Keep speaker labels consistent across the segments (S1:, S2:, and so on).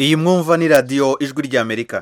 S1: iyi mwumva ni radiyo ijwi ry'amerika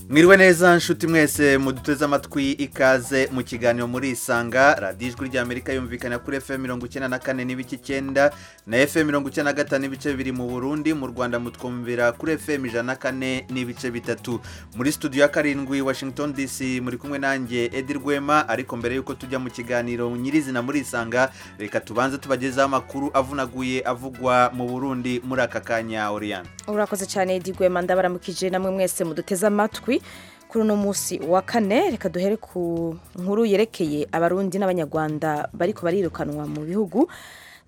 S1: mwiriwe neza nshuti mwese muduteze amatwi ikaze mu kiganiro muri isanga radiyo ijwi ry'amerika yumvikana kuri fm mirongo icyenda na kane n'ibice icyenda na fm mirongo icyenda na gatanu ibice bibiri mu burundi mu rwanda mutwumvira kuri fm ijana na kane n'ibice bitatu muri studio ya karindwi washington dc muri kumwe nanjye edi rwema ariko mbere y'uko tujya mu kiganiro nyirizina muri isanga reka tubanze tubagezeho amakuru avunaguye avugwa mu burundi muri aka kanya oriyani
S2: urakoze cyane Edi Rwema ndabaramukije namwe mwese muduteze amatwi kuri uno munsi wa kane reka duhere ku nkuru yerekeye abarundi n'abanyarwanda bariko barirukanwa mu bihugu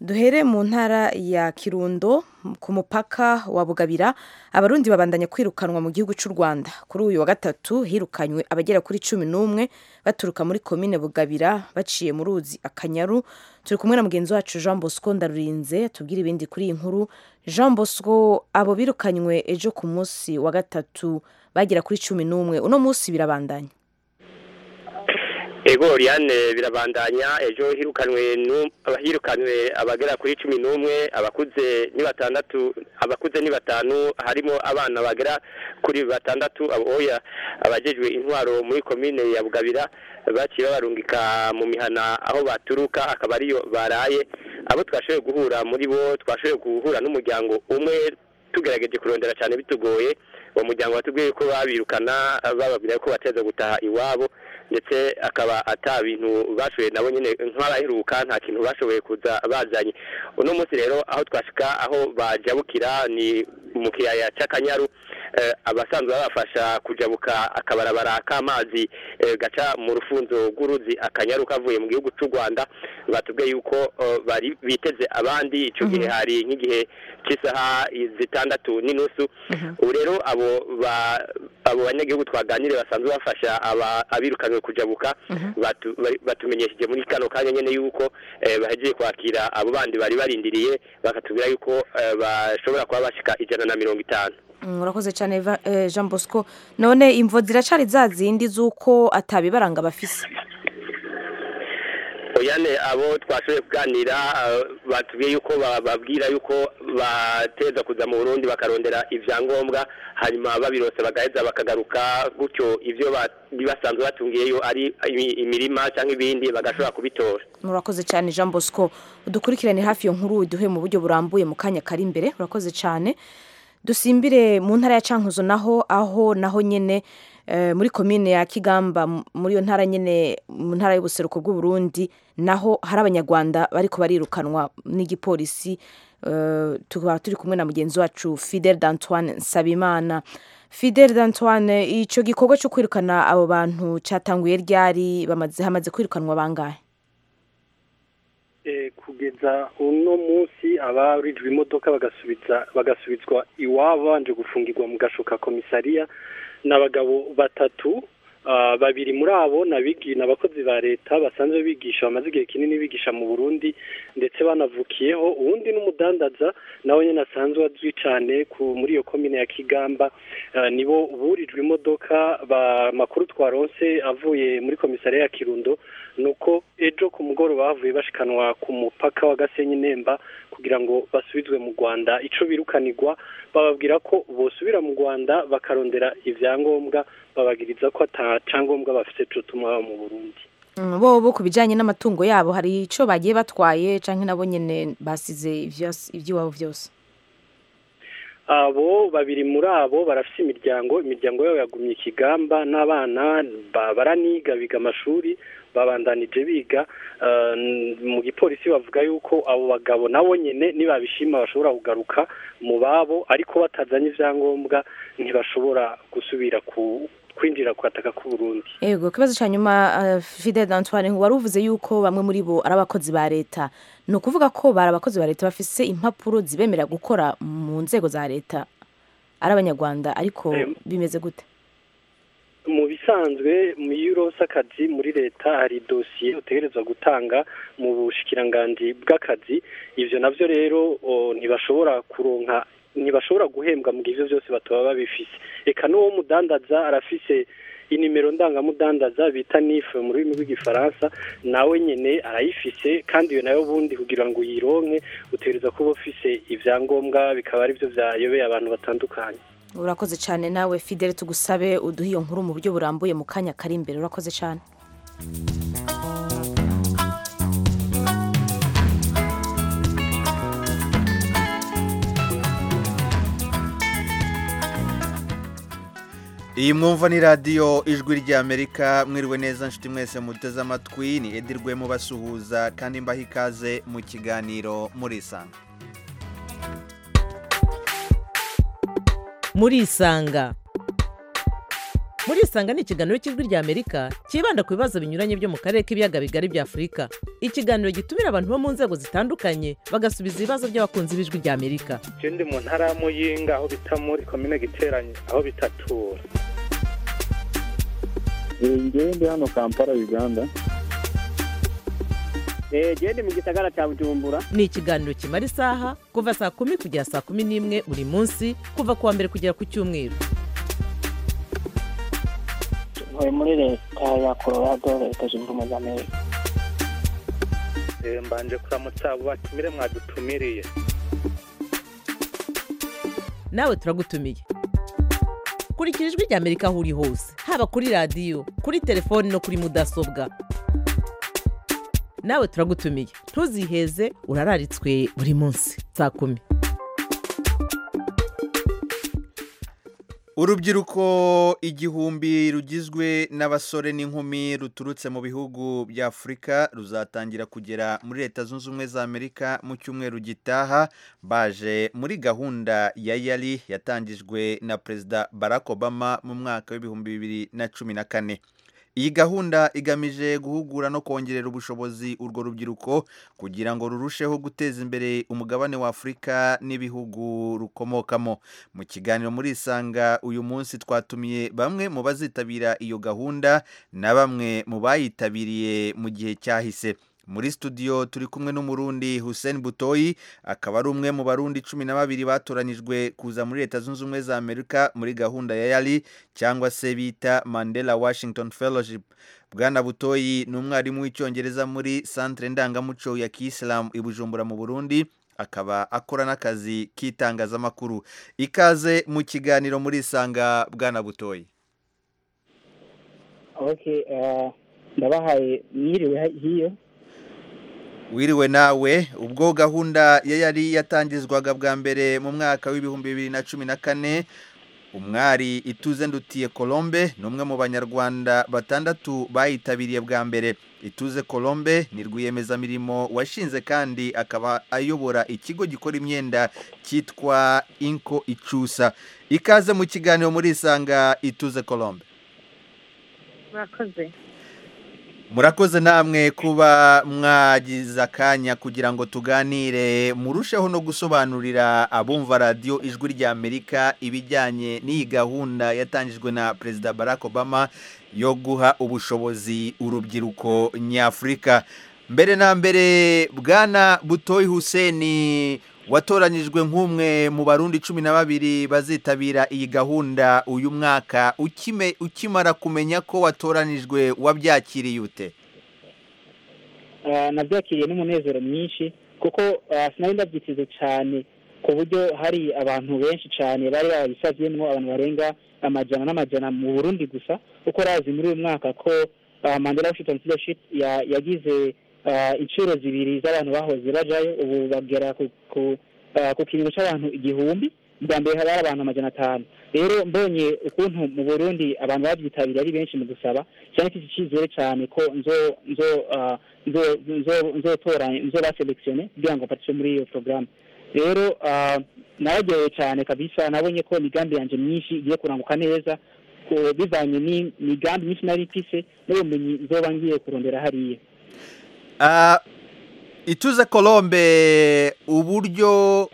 S2: duhere mu ntara ya kirundo ku mupaka wa bugabira abarundi babandanya kwirukanwa mu gihugu cy'u rwanda kuri uyu wa gatatu hirukanywe abagera kuri cumi n'umwe baturuka muri komine bugabira baciye mu ruzi akanyaru turi kumwe na mugenzi wacu jean bosco ndarurinze atubwira ibindi kuri iyi nkuru jean bosco abo birukanywe ejo ku munsi wa gatatu bagera kuri cumi n'umwe uno munsi birabandanya
S3: Ego Oriane birabandanya ejo hirukanwe abahirukanwe abagera kuri cumi n'umwe abakuze ni batandatu abakuze ni batanu harimo abana bagera kuri batandatu aboya abajejwe intwaro muri komine ya Bugabira baciye babarungika mu mihana aho baturuka akaba ariyo baraye abo twashoboye guhura muri bo twashoboye guhura n'umuryango umwe tugerageje kurondera cyane bitugoye uwo muryango watubwiye ko babirukana bababwira ko bateza gutaha iwabo ndetse akaba ata bintu bashoboye nabo nyine nk'abaheruka nta kintu bashoboye kuza bazanye uno munsi rero aho twashika aho bajabukira ni mu kiyaya cy'akanyaru abasanzwe babafasha kujabuka akabarabara k'amazi gaca mu rufunzo rw'uruzi akanyaru kavuye mu gihugu cy'u rwanda batubwiye yuko bari biteze abandi icyo gihe hari nk'igihe cy'isaha zitandatu n'inusu ubu rero abo abo banyagihugu twaganire basanzwe bafasha abirukanwe kujabuka batumenyesheje muri kano kanya nyine yuko bahegeye kwakira abo bandi bari barindiriye bakatubwira yuko bashobora kuba bashyika ijana na mirongo itanu
S2: urakoze cyane jean bosco none imvo ziracari za zindi z'uko atabibaranga bafise
S3: oyane abo twashoboye kuganira batubwiye yuko bababwira yuko bateza kuza mu burundi bakarondera ibyangombwa hanyuma babirose bagaheza bakagaruka gutyo ibyo basanzwe batungiyeyo ari imirima cyangwa ibindi bagashobora kubitora
S2: urakoze cyane jean bosco udukurikirane hafi iyo nkuru uduhe mu buryo burambuye mu kanya kari imbere urakoze cyane dusimbire mu ntara ya cankuzo naho aho naho nyine muri komine ya kigamba muri iyo ntara nyine mu ntara y'ubuseruko bw'uburundi naho hari abanyarwanda bari barirukanwa n'igipolisi tukaba turi kumwe na mugenzi wacu fidel d'antoine nsabimana fidel d'antoine icyo gikorwa cyo kwirukana abo bantu cyatanguye ryari hamaze kwirukanwa bangahe
S4: kugeza uno munsi abarijwe imodoka bagasubiza bagasubizwa iwabo babanje gufungirwa mu gashuka komisariya n'abagabo batatu babiri muri abo ni abakozi ba leta basanzwe bigisha bamaze igihe kinini bigisha mu burundi ndetse banavukiyeho uwundi n'umudandaza nawe nyine asanzwe azwi cyane muri iyo komine ya kigamba nibo burijwe imodoka amakuru twaronse avuye muri komisariya ya kirundo ni uko ejo ku mugoroba bavuye bashikanwa ku mupaka wa gasenyi nemba kugira ngo basubizwe mu rwanda icyo birukanirwa bababwira ko bosubira mu rwanda bakarondera ibyangombwa babagiriza ko atacyangombwa bafite cyo tuma mu burundi
S2: bo ku bijyanye n'amatungo yabo hari icyo bagiye batwaye cyangwa nabo nyine basize iby'iwabo byose
S4: abo babiri muri abo barafite imiryango imiryango yabo yagumye ikigamba n'abana baraniga biga amashuri babandanije biga mu gipolisi bavuga yuko abo bagabo nabo nyine nibabishima bashobora kugaruka mu babo ariko batazanye ibyangombwa ntibashobora gusubira ku kwinjira kwataka ku Burundi
S2: yego kibazo cya nyuma Fidel D'Antoine wari uvuze yuko bamwe muri bo ari abakozi ba leta ni ukuvuga ko bari abakozi ba leta bafise impapuro zibemerera gukora mu nzego za leta ari abanyarwanda ariko bimeze gute
S4: mu bisanzwe mu uronse akazi muri leta hari dosiye utegerezwa gutanga mu bushikiranganji bw'akazi ibyo nabyo rero ntibashobora kuronka ntibashobora guhembwa mu gihe ibyo byose bataba babifise reka n'uwo mudandaza arafise inimero ndangamudandaza bita nifu mu rurimi rw'igifaransa nawe nyine arayifise kandi iyo nayo ubundi kugira ngo uyironke utegereza kuba ufise ibyangombwa bikaba ari byo byayobeye abantu batandukanye
S2: urakoze cyane nawe fidele tugusabe uduhe iyo nkuru mu buryo burambuye mu kanya kari imbere urakoze cyane
S1: iyi mwumva ni radiyo ijwi ry'amerika mwiriwe neza nshuti mwese muteze amatwi ni edi rwemo basuhuza kandi mbaha ikaze mu kiganiro murisanga
S5: murisanga murisanga ni ikiganiro cy'ijwi ry'amerika cyibanda ku bibazo binyuranye byo mu karere k'ibiyaga bigari bya afurika ikiganiro gitumira abantu bo mu nzego zitandukanye bagasubiza ibibazo by'abakunzi b'ijwi ry'amerika
S4: icyo ndi mu ntara y'amuyinga aho bita muri komine giteranye aho bitatura
S6: ndi hano kampala uganda
S7: genda mu gisagara cya bujumbura
S5: ni ikiganiro kimara isaha kuva saa kumi kugera saa kumi n'imwe buri munsi kuva ku wa mbere kugera ku cyumweru
S7: tuvuye muri leta ya colorado leta zunze ubumwe za amerika
S4: mbanje kuramutsa abo batumire mwadutumiriye
S5: nawe turagutumiye kurikira ijwi ry'amerika aho uri hose haba kuri radiyo kuri telefoni no kuri mudasobwa nawe turagutumiye ntuziheze urararitswe buri munsi saa kumi
S1: urubyiruko igihumbi rugizwe n'abasore n'inkumi ruturutse mu bihugu bya afurika ruzatangira kugera muri leta zunze ubumwe za amerika mu cyumweru gitaha baje muri gahunda ya yari yatangijwe na perezida barack obama mu mwaka w'ibihumbi bibiri na cumi na kane iyi gahunda igamije guhugura no kongerera ubushobozi urwo rubyiruko kugira ngo rurusheho guteza imbere umugabane wa afurika n'ibihugu rukomokamo mu kiganiro muri isanga uyu munsi twatumiye bamwe mu bazitabira iyo gahunda na bamwe mu bayitabiriye mu gihe cyahise muri studio turi kumwe n'umurundi Hussein Butoyi akaba ari umwe mu barundi cumi na babiri batoranyijwe kuza muri leta zunze ubumwe za Amerika muri gahunda ya yari cyangwa se bita Mandela Washington Fellowship Bwana Butoyi ni umwarimu w'icyongereza muri centre ndangamuco ya Kisilamu i Bujumbura mu Burundi akaba akora n'akazi k'itangazamakuru ikaze mu kiganiro muri isanga Bwana Butoyi
S7: okay eh, ndabahaye mwiriwe hiyo
S1: wiriwe nawe ubwo gahunda ye yari yatangizwaga bwa mbere mu mwaka w'ibihumbi bibiri na cumi na kane umwari ituze ndutiye colombe ni umwe mu banyarwanda batandatu bayitabiriye bwa mbere ituze colombe ni rwiyemezamirimo washinze kandi akaba ayobora ikigo gikora imyenda cyitwa inko icusa ikaze mu kiganiro muri isanga ituze colombe
S8: murakoze
S1: murakoze namwe kuba mwagize akanya kugira ngo tuganire murusheho no gusobanurira abumva radiyo ijwi ry'amerika ibijyanye n'iyi gahunda yatangijwe na perezida barack obama yo guha ubushobozi urubyiruko nyafurika mbere na mbere bwana butoyi huseni watoranyijwe nk'umwe mu barundi cumi na babiri bazitabira iyi gahunda uyu mwaka ukime ukimara kumenya ko watoranijwe wabyakiriye ute
S7: Eh, nabyakiriye n'umunezero mwinshi kuko eh, sinari ndabyiteze cyane ku buryo hari abantu benshi cyane bari babisabyemo abantu barenga amajana n'amajana mu burundi gusa uko razi muri uyu mwaka ko eh, mandela washington fellowship ya- yagize eh, inshuro zibiri z'abantu bahoze bajayo ubu bagera ku ku- eh, ku kiringo cy'abantu igihumbi bwa mbere hari abantu amajana atanu rero mbonye ukuntu mu burundi abantu babyitabiriye ari benshi mu gusaba cyane mfite icyizere cyane ko nzo nzo ah, nzo- nzo- nzotoranya nzobaselekisione kugira ngo mfatishe muri iyo porogaramu rero ah, nararyohewe cyane kabisa nabonye ko imigambi yanjye myinshi igiye kuranguka neza ko bivanye n'imigambi myinshi nari mfise n'ubumenyi nzoba ngiye kurondera hariya
S1: Ah, ituze colombe uburyo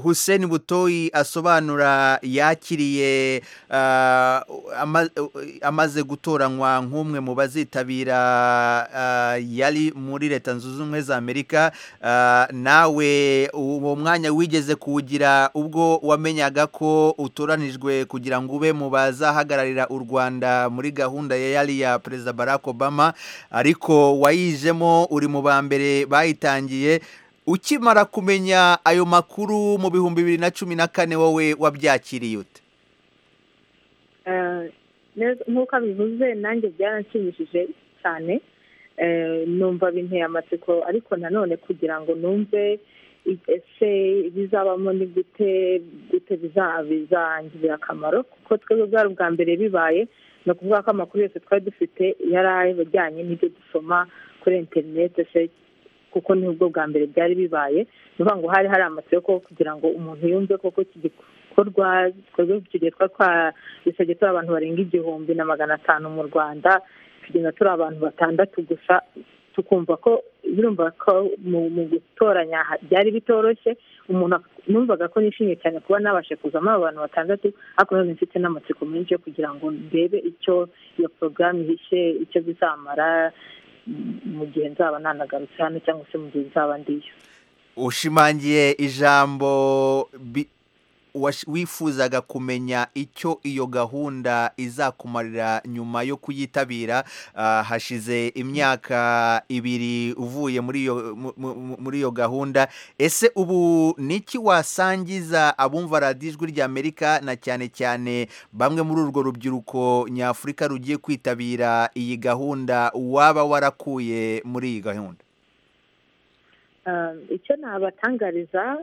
S1: Hussein butoyi asobanura yakiriye ah, ama- amaze gutoranywa nk'umwe mu bazitabira ah, yari muri leta zunze ubumwe za amerika Ah, nawe uwo mwanya wigeze kuwugira ubwo wamenyaga ko utoranijwe kugira ngo ube mu bazahagararira u rwanda muri gahunda ya yari ya perezida barack obama ariko wayijemo uri mu ba mbere bayitangiye ukimara kumenya ayo makuru mu bihumbi bibiri na cumi na kane wowe wabyakiriye ute
S8: Eh, neza- nk'uko abivuze nanjye byaranshimishije cyane Eh, numva binteye amatsiko ariko nanone kugira ngo numve i- ese bizabamo ni gute gute biza- bizangirira akamaro kuko twebwe bwari ubwa mbere bibaye ni ukuvuga ko amakuru yose twari dufite yari ajyanye n'ibyo dusoma kuri interineti se kuko ni ubwo bwa mbere byari bibaye ni ukuvuga ngo hari hari amatsiko kugira ngo umuntu yumve koko iki gikorwa gikorwa tugiye twa twa dusabye turi abantu barenga igihumbi na magana atanu mu rwanda tugenda turi abantu batandatu gusa tukumva ko birumva ko mu mu gutoranya ha- byari bitoroshye umuntu ak- numvaga ko nishimye cyane kuba nabashe kuzamo abo bantu batandatu ariko nanone mfite n'amatsiko menshi yo kugira ngo ndebe icyo iyo porogaramu ihishe icyo bizamara mm, mu gihe nzaba nanagarutse hano cyangwa se mu gihe nzaba ndiyo
S1: ushimangiye ijambo bi- wash- wifuzaga kumenya icyo iyo gahunda izakumarira nyuma yo kuyitabira ah, hashize imyaka ibiri uvuye muri iyo mu- mu- mu- muri iyo gahunda ese ubu niki wasangiza abumva radiyo ijwi ry'amerika na cyane cyane bamwe muri urwo rubyiruko nyafurika rugiye kwitabira iyi gahunda waba warakuye muri iyi gahunda
S8: Um, icyo nabatangariza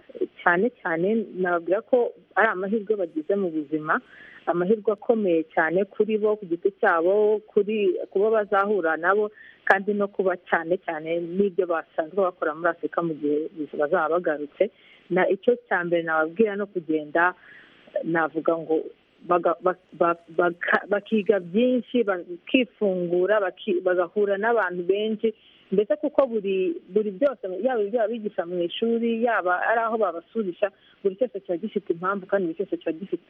S8: cyane cyane nababwira ko ari amahirwe bagize mu buzima amahirwe akomeye cyane kuri bo ku giti cyabo kuri kuba bazahura nabo kandi no kuba cyane cyane n'ibyo basanzwe bakora muri afurika mu gihe bazaba bagarutse na icyo cya mbere nababwira no kugenda navuga ngo baga- ba- ba- baka- bakiga byinshi bakifungura baki- bagahura n'abantu benshi mbese kuko buri buri byose yaba ibyo abigisha mu ishuri yaba ari aho babasurisha buri cyose kiba gifite impamvu kandi buri cyose kiba gifite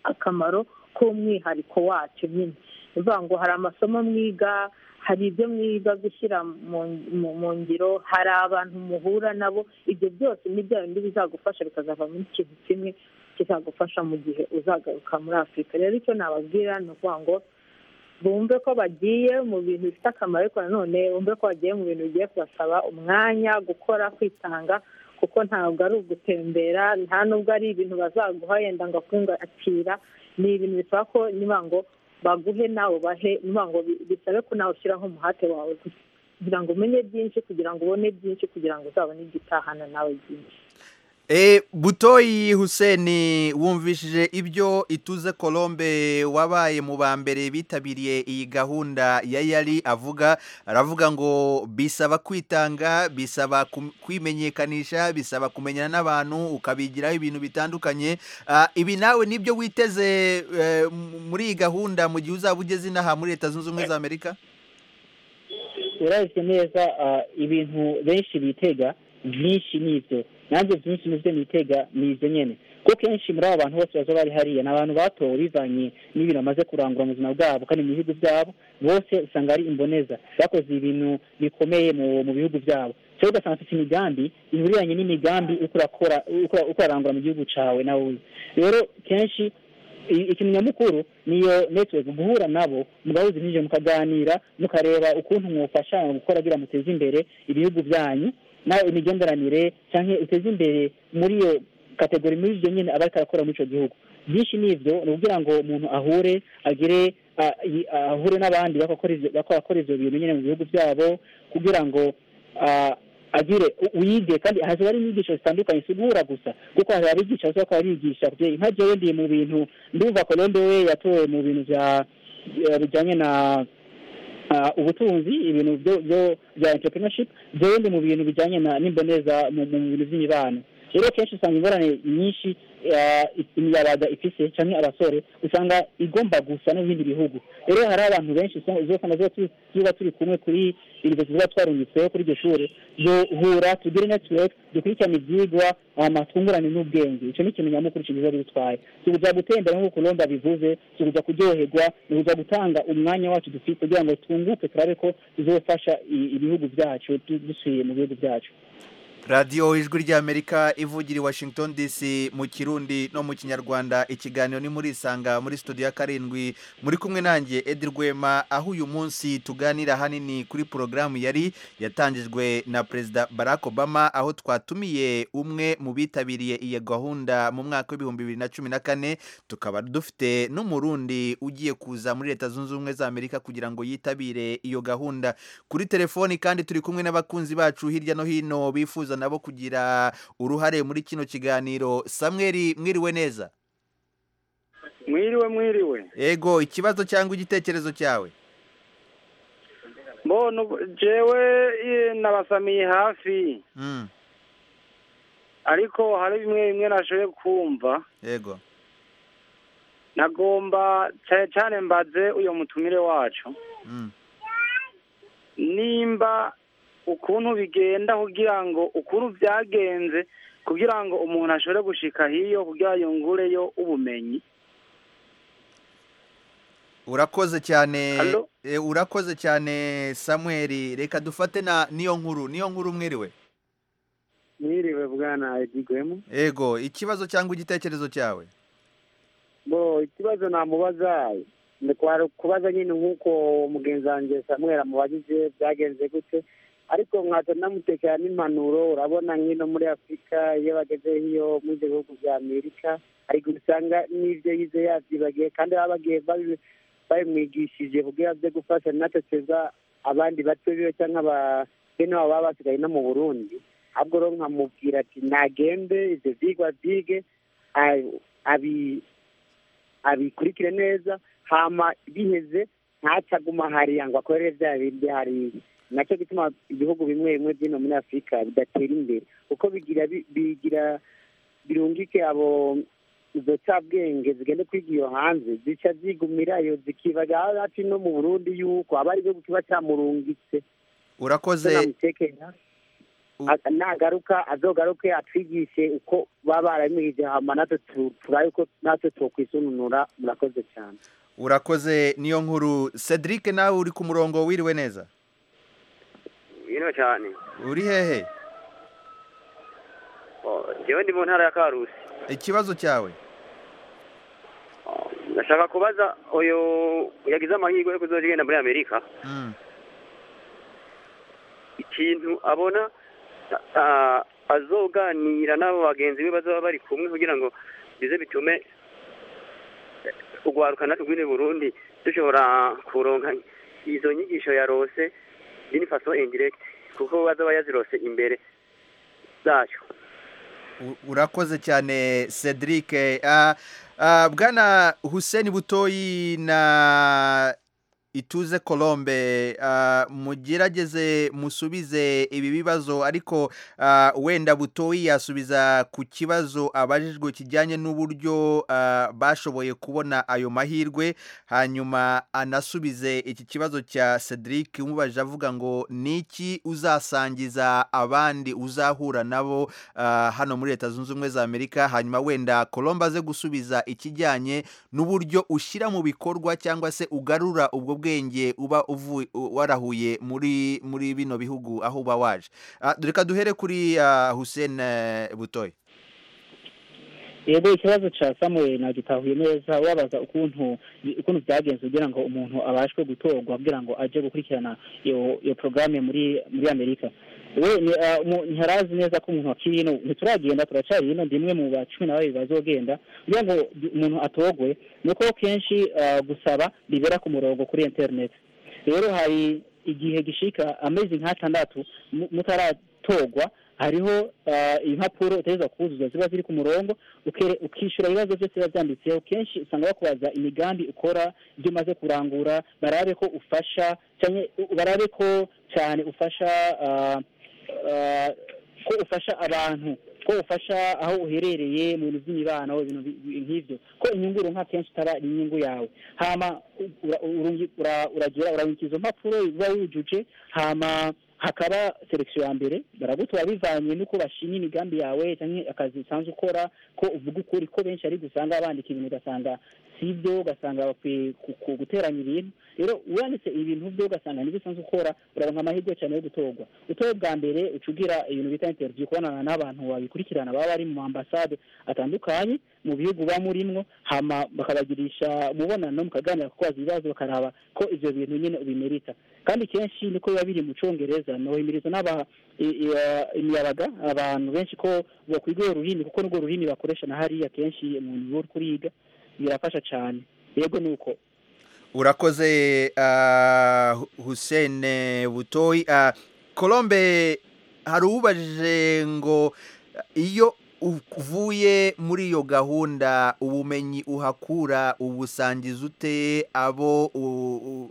S8: akamaro k'umwihariko wacyo nyine ni ukuvuga ngo hari amasomo mwiga hari ibyo mwiga gushyira mu mu- mu ngiro hari abantu muhura nabo ibyo byose ni bya bindi bizagufasha bikazavamo ikintu kimwe kizagufasha mu gihe uzagaruka muri afurika rero icyo nababwira ni ukuvuga ngo bumve ko bagiye mu bintu bifite akamaro ariko nanone bumve ko bagiye mu bintu bigiye kubasaba umwanya gukora kwitanga kuko ntabwo ari ugutembera nta n'ubwo ari ibintu bazaguha yenda ngo akungakira ni ibintu bisaba ko niba ngo baguhe nawe bahe niba ngo bi- bisabe ko nawe ushyiraho umuhate wawe kugira ngo umenye byinshi kugira ngo ubone byinshi kugira ngo uzabone igitahana nawe byinshi
S1: E, butoyi Huseni wumvishije ibyo ituze Colombe wabaye mu ba mbere bitabiriye iyi gahunda ya yari avuga aravuga ngo bisaba kwitanga bisaba kum- kwimenyekanisha bisaba kumenyana n'abantu ukabigiraho ibintu bitandukanye Ah, ibi nawe nibyo witeze eh, m- muri iyi gahunda mu gihe uzaba ugeze inaha muri leta zunze ubumwe za amerika
S7: urabizi neza ah, ibintu benshi bitega byinshi ni ibyo nanjye byinshi ni byo nitega ni ibyo nyine kuko kenshi muri abo bantu bose baza bari hariya ni abantu batowe bivanye n'ibintu bamaze kurangura mu buzima bwabo kandi mu bihugu byabo bose usanga ari imboneza bakoze ibintu bikomeye mu mu bihugu byabo cyangwa ugasanga afite imigambi ihuriranye n'imigambi uko urakora uko uko urarangura mu gihugu cyawe nawe uzi. rero kenshi i- ikintu nyamukuru niyo network guhura nabo mugahuza ibyinjiye mukaganira mukareba ukuntu mwufasha mu gukora kugira muteze imbere ibihugu byanyu nawe imigenderanire cyangwa uteze imbere muri iyo kategori muri ibyo nyine aba ariko arakora muri icyo gihugu byinshi ni ibyo ni ukugira ngo umuntu ahure agire ah, i- ahure n'abandi bakora ibyo- bakora ibyo bintu nyine mu bihugu byabo kugira ngo ah, agire u- uyige kandi haza hari inyigisho zitandukanye si guhura gusa kuko hari abigisha bose bakaba bigisha bye nka jewe ndi mu bintu ndumva kolombe we yatowe mu bintu bya eh, bijyanye na ah, ubutunzi ibintu byo byo bya entrepreneurship jewe ndi mu bintu bijyanye na n'imboneza mu mu bintu by'imibano rero kenshi usanga ingorane nyinshi eh, imiyabaga ifise cyangwa abasore usanga igomba gusa n'ibindi bihugu rero hari abantu benshi usanga- uzosanga tuba turi- tuba turi kumwe kuri irizo tuba twarungitseho kuri iryo shuri duhura tugire netiweke dukurikirane ibyigwa hama twungurane n'ubwenge icyo ni ikintu nyamukuru kigize bidutwaye tuza gutembera nk'uko urumva bivuze tuza kuryoherwa ni ukuza gutanga umwanya wacu dufite kugira ngo twunguke turabe ko tuzofasha i- ibihugu byacu du- dusubiye mu bihugu byacu
S1: radiyo ijwi ry'amerika ivugira i washington dc mu kirundi no mu kinyarwanda ikiganiro ni muri isanga muri studio ya karindwi muri kumwe nanjye edi rwema aho uyu munsi tuganira ahanini kuri porogaramu yari yatangijwe na perezida barack obama aho twatumiye umwe mu bitabiriye iyo gahunda mu mwaka w'ibihumbi bibiri na cumi na kane tukaba dufite n'umurundi ugiye kuza muri leta zunze ubumwe za amerika kugira ngo yitabire iyo gahunda kuri telefoni kandi turi kumwe n'abakunzi bacu hirya no hino bifuza nabo kugira uruhare muri kino kiganiro samweri mwiriwe neza
S9: mwiriwe mwiriwe
S1: yego ikibazo cyangwa igitekerezo cyawe
S9: mbona ubu- jewe eh, nabasamiye hafi
S1: Mm,
S9: ariko hari bimwe bimwe nashoboye kumva
S1: yego
S9: nagomba cyane cyane mbaze uyu mutumire wacu
S1: Mm,
S9: nimba ukuntu bigenda kugira ngo ukuntu byagenze kugira ngo umuntu ashobore gushika hiyo kugira yungureyo ubumenyi
S1: urakoze cyane
S9: Allo?
S1: Eh, urakoze cyane samweri reka dufate na niyo nkuru niyo nkuru mwiriwe
S10: mwiriwe bwana edigwemu
S1: yego ikibazo cyangwa igitekerezo cyawe
S10: bo ikibazo namubaza ni kwari kubaza nyine nk'uko mugenzi wanjye samuel amubajije byagenze gute ariko nkaza namutekera n'impanuro urabona nk'ino muri afurika iyo bageze hiyo muri ibyo bihugu bya amerika ariko usanga n'ibyo yize yabyibagiye kandi baba bagiye babi- babimwigishije kugira byo gufasha natoteza abandi bato biwe cyangwa ba- bene wabo baba basigaye no mu burundi ahubwo rero nkamubwira ati nagende ibyo byigwa byige a- abi abikurikire neza hama biheze ntacaguma hariya ngo akorere bya bindi hariya nacyo gituma ibihugu bimwe bimwe by'ino muri afurika bidatera imbere kuko bigira bi- bigira birungike abo izo cabwenge zigenda kwiga iyo hanze zica zigumirayo zikibaga hafi no mu burundi yuko aba ari igihugu kiba camurungitse
S1: urakoze
S10: namutekera A- nagaruka azogaruke atwigishe uko baba barabimwigije hama natwe tu- turabe uko natwe twokwisununura murakoze cyane
S1: urakoze niyo nkuru cedric nawe uri ku murongo wiriwe neza
S11: bino cyane
S1: uri hehe
S11: Oh, jewe ndi mu ntara ya karusi
S1: ikibazo cyawe
S11: ndashaka kubaza uyu yagize amahirwe yo kuzoja igenda muri amerika
S1: Mm,
S11: ikintu abona ah, azoganira n'abo bagenzi be bazaba bari kumwe kugira ngo bize bitume urwaruka natwe rw'ino burundi dushobora kuronka izo nyigisho yarose d'une façon indirecte kuko bazaba yazirose imbere zacu
S1: u- urakoze cyane cedric Ah, ah, bwana hussein butoyi na ituze colombe ah, mugerageze musubize ibi bibazo ariko ah, wenda butoyi yasubiza ku kibazo abajijwe kijyanye n'uburyo ah, bashoboye kubona ayo mahirwe hanyuma anasubize iki kibazo cya cedric umubajije avuga ngo ni iki uzasangiza abandi uzahura nabo ah, hano muri leta zunze ubumwe za amerika hanyuma wenda colombe aze gusubiza ikijyanye n'uburyo ushyira mu bikorwa cyangwa se ugarura ubwo bwenge uba uvu- u- warahuye muri muri bino bihugu aho uba waje Ah, reka duhere kuri ah, hussein eh, butoyi
S7: yego ikibazo cya samuel nagitahuye neza wabaza ukuntu ukuntu byagenze kugira ngo umuntu abashwe gutorwa kugira ngo aje gukurikirana iyo iyo porogaramu muri muri amerika we ni, ah, umu- ntiharazi neza ko umuntu wakiri hino ntituragenda turacari hino ndi imwe mu ba cumi na babiri bazogenda kugira ngo di- umuntu atorwe ni uko kenshi ah, gusaba bibera ku murongo kuri interineti rero hari igihe gishika amezi nk'atandatu mu- mutaratorwa hariho ah, impapuro utegereza kuzuza ziba ziri ku murongo uke- ukishyura ibibazo byose biba byanditseho kenshi usanga bakubaza imigambi ukora ibyo umaze kurangura barabe ko ufasha cyane barabe ko cyane ufasha ah, ah, ko ufasha abantu ko ufasha aho uherereye mu bintu by'imibano ibintu bi- nk'ibyo ko inyungu uronka kenshi itaba ari inyungu yawe hama u- ura- urungi- ura- uragira urabika izo mpapuro uba wujuje hama hakaba selekisiyo ya mbere baragutora bivanye n'uko bashimye imigambi yawe cyangwa akazi usanzwe ukora ko uvuga ukuri ko benshi ariko usanga bandika ibintu ugasanga si ibyo ugasanga bakwiye ku- ku- guteranya ibintu rero wanditse ibintu byo ugasanga nibyo usanzwe ukora uraronka amahirwe cyane yo gutorwa utoye bwa mbere uca ugira ibintu bita interiviyu kubonana n'abantu babikurikirana baba bari mu ambasade atandukanye mu bihugu baba murimwo hama bakabagirisha umubonano mukaganira kubaza ibibazo bakaraba ko ibyo bintu nyine ubimerita kandi kenshi niko biba biri mu congereza nuhimirizwa n'aba i- i- eh, imiyabaga abantu benshi ko bakwiga urwo rurimi kuko nirwo rurimi bakoresha na hariya kenshi umuntu uba uri kuriga birafasha cyane yego ni uko
S1: urakoze ah, Hu- Hussein butoyi Ah, colombe hari ubajije ngo iyo uvuye muri iyo gahunda ubumenyi uhakura ubusangiza ute abo u- u-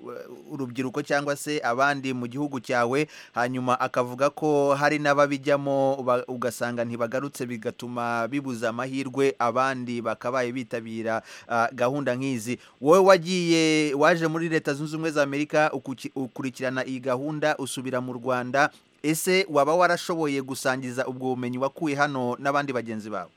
S1: urubyiruko cyangwa se abandi mu gihugu cyawe hanyuma akavuga ko hari n'ababijyamo ba- ugasanga ntibagarutse bigatuma bibuza amahirwe abandi bakabaye bitabira ah, gahunda nk'izi wowe wagiye waje muri leta zunze ubumwe za amerika ukuki- ukurikirana iyi gahunda usubira mu rwanda ese waba warashoboye gusangiza ubwo bumenyi wakuye hano n'abandi bagenzi bawe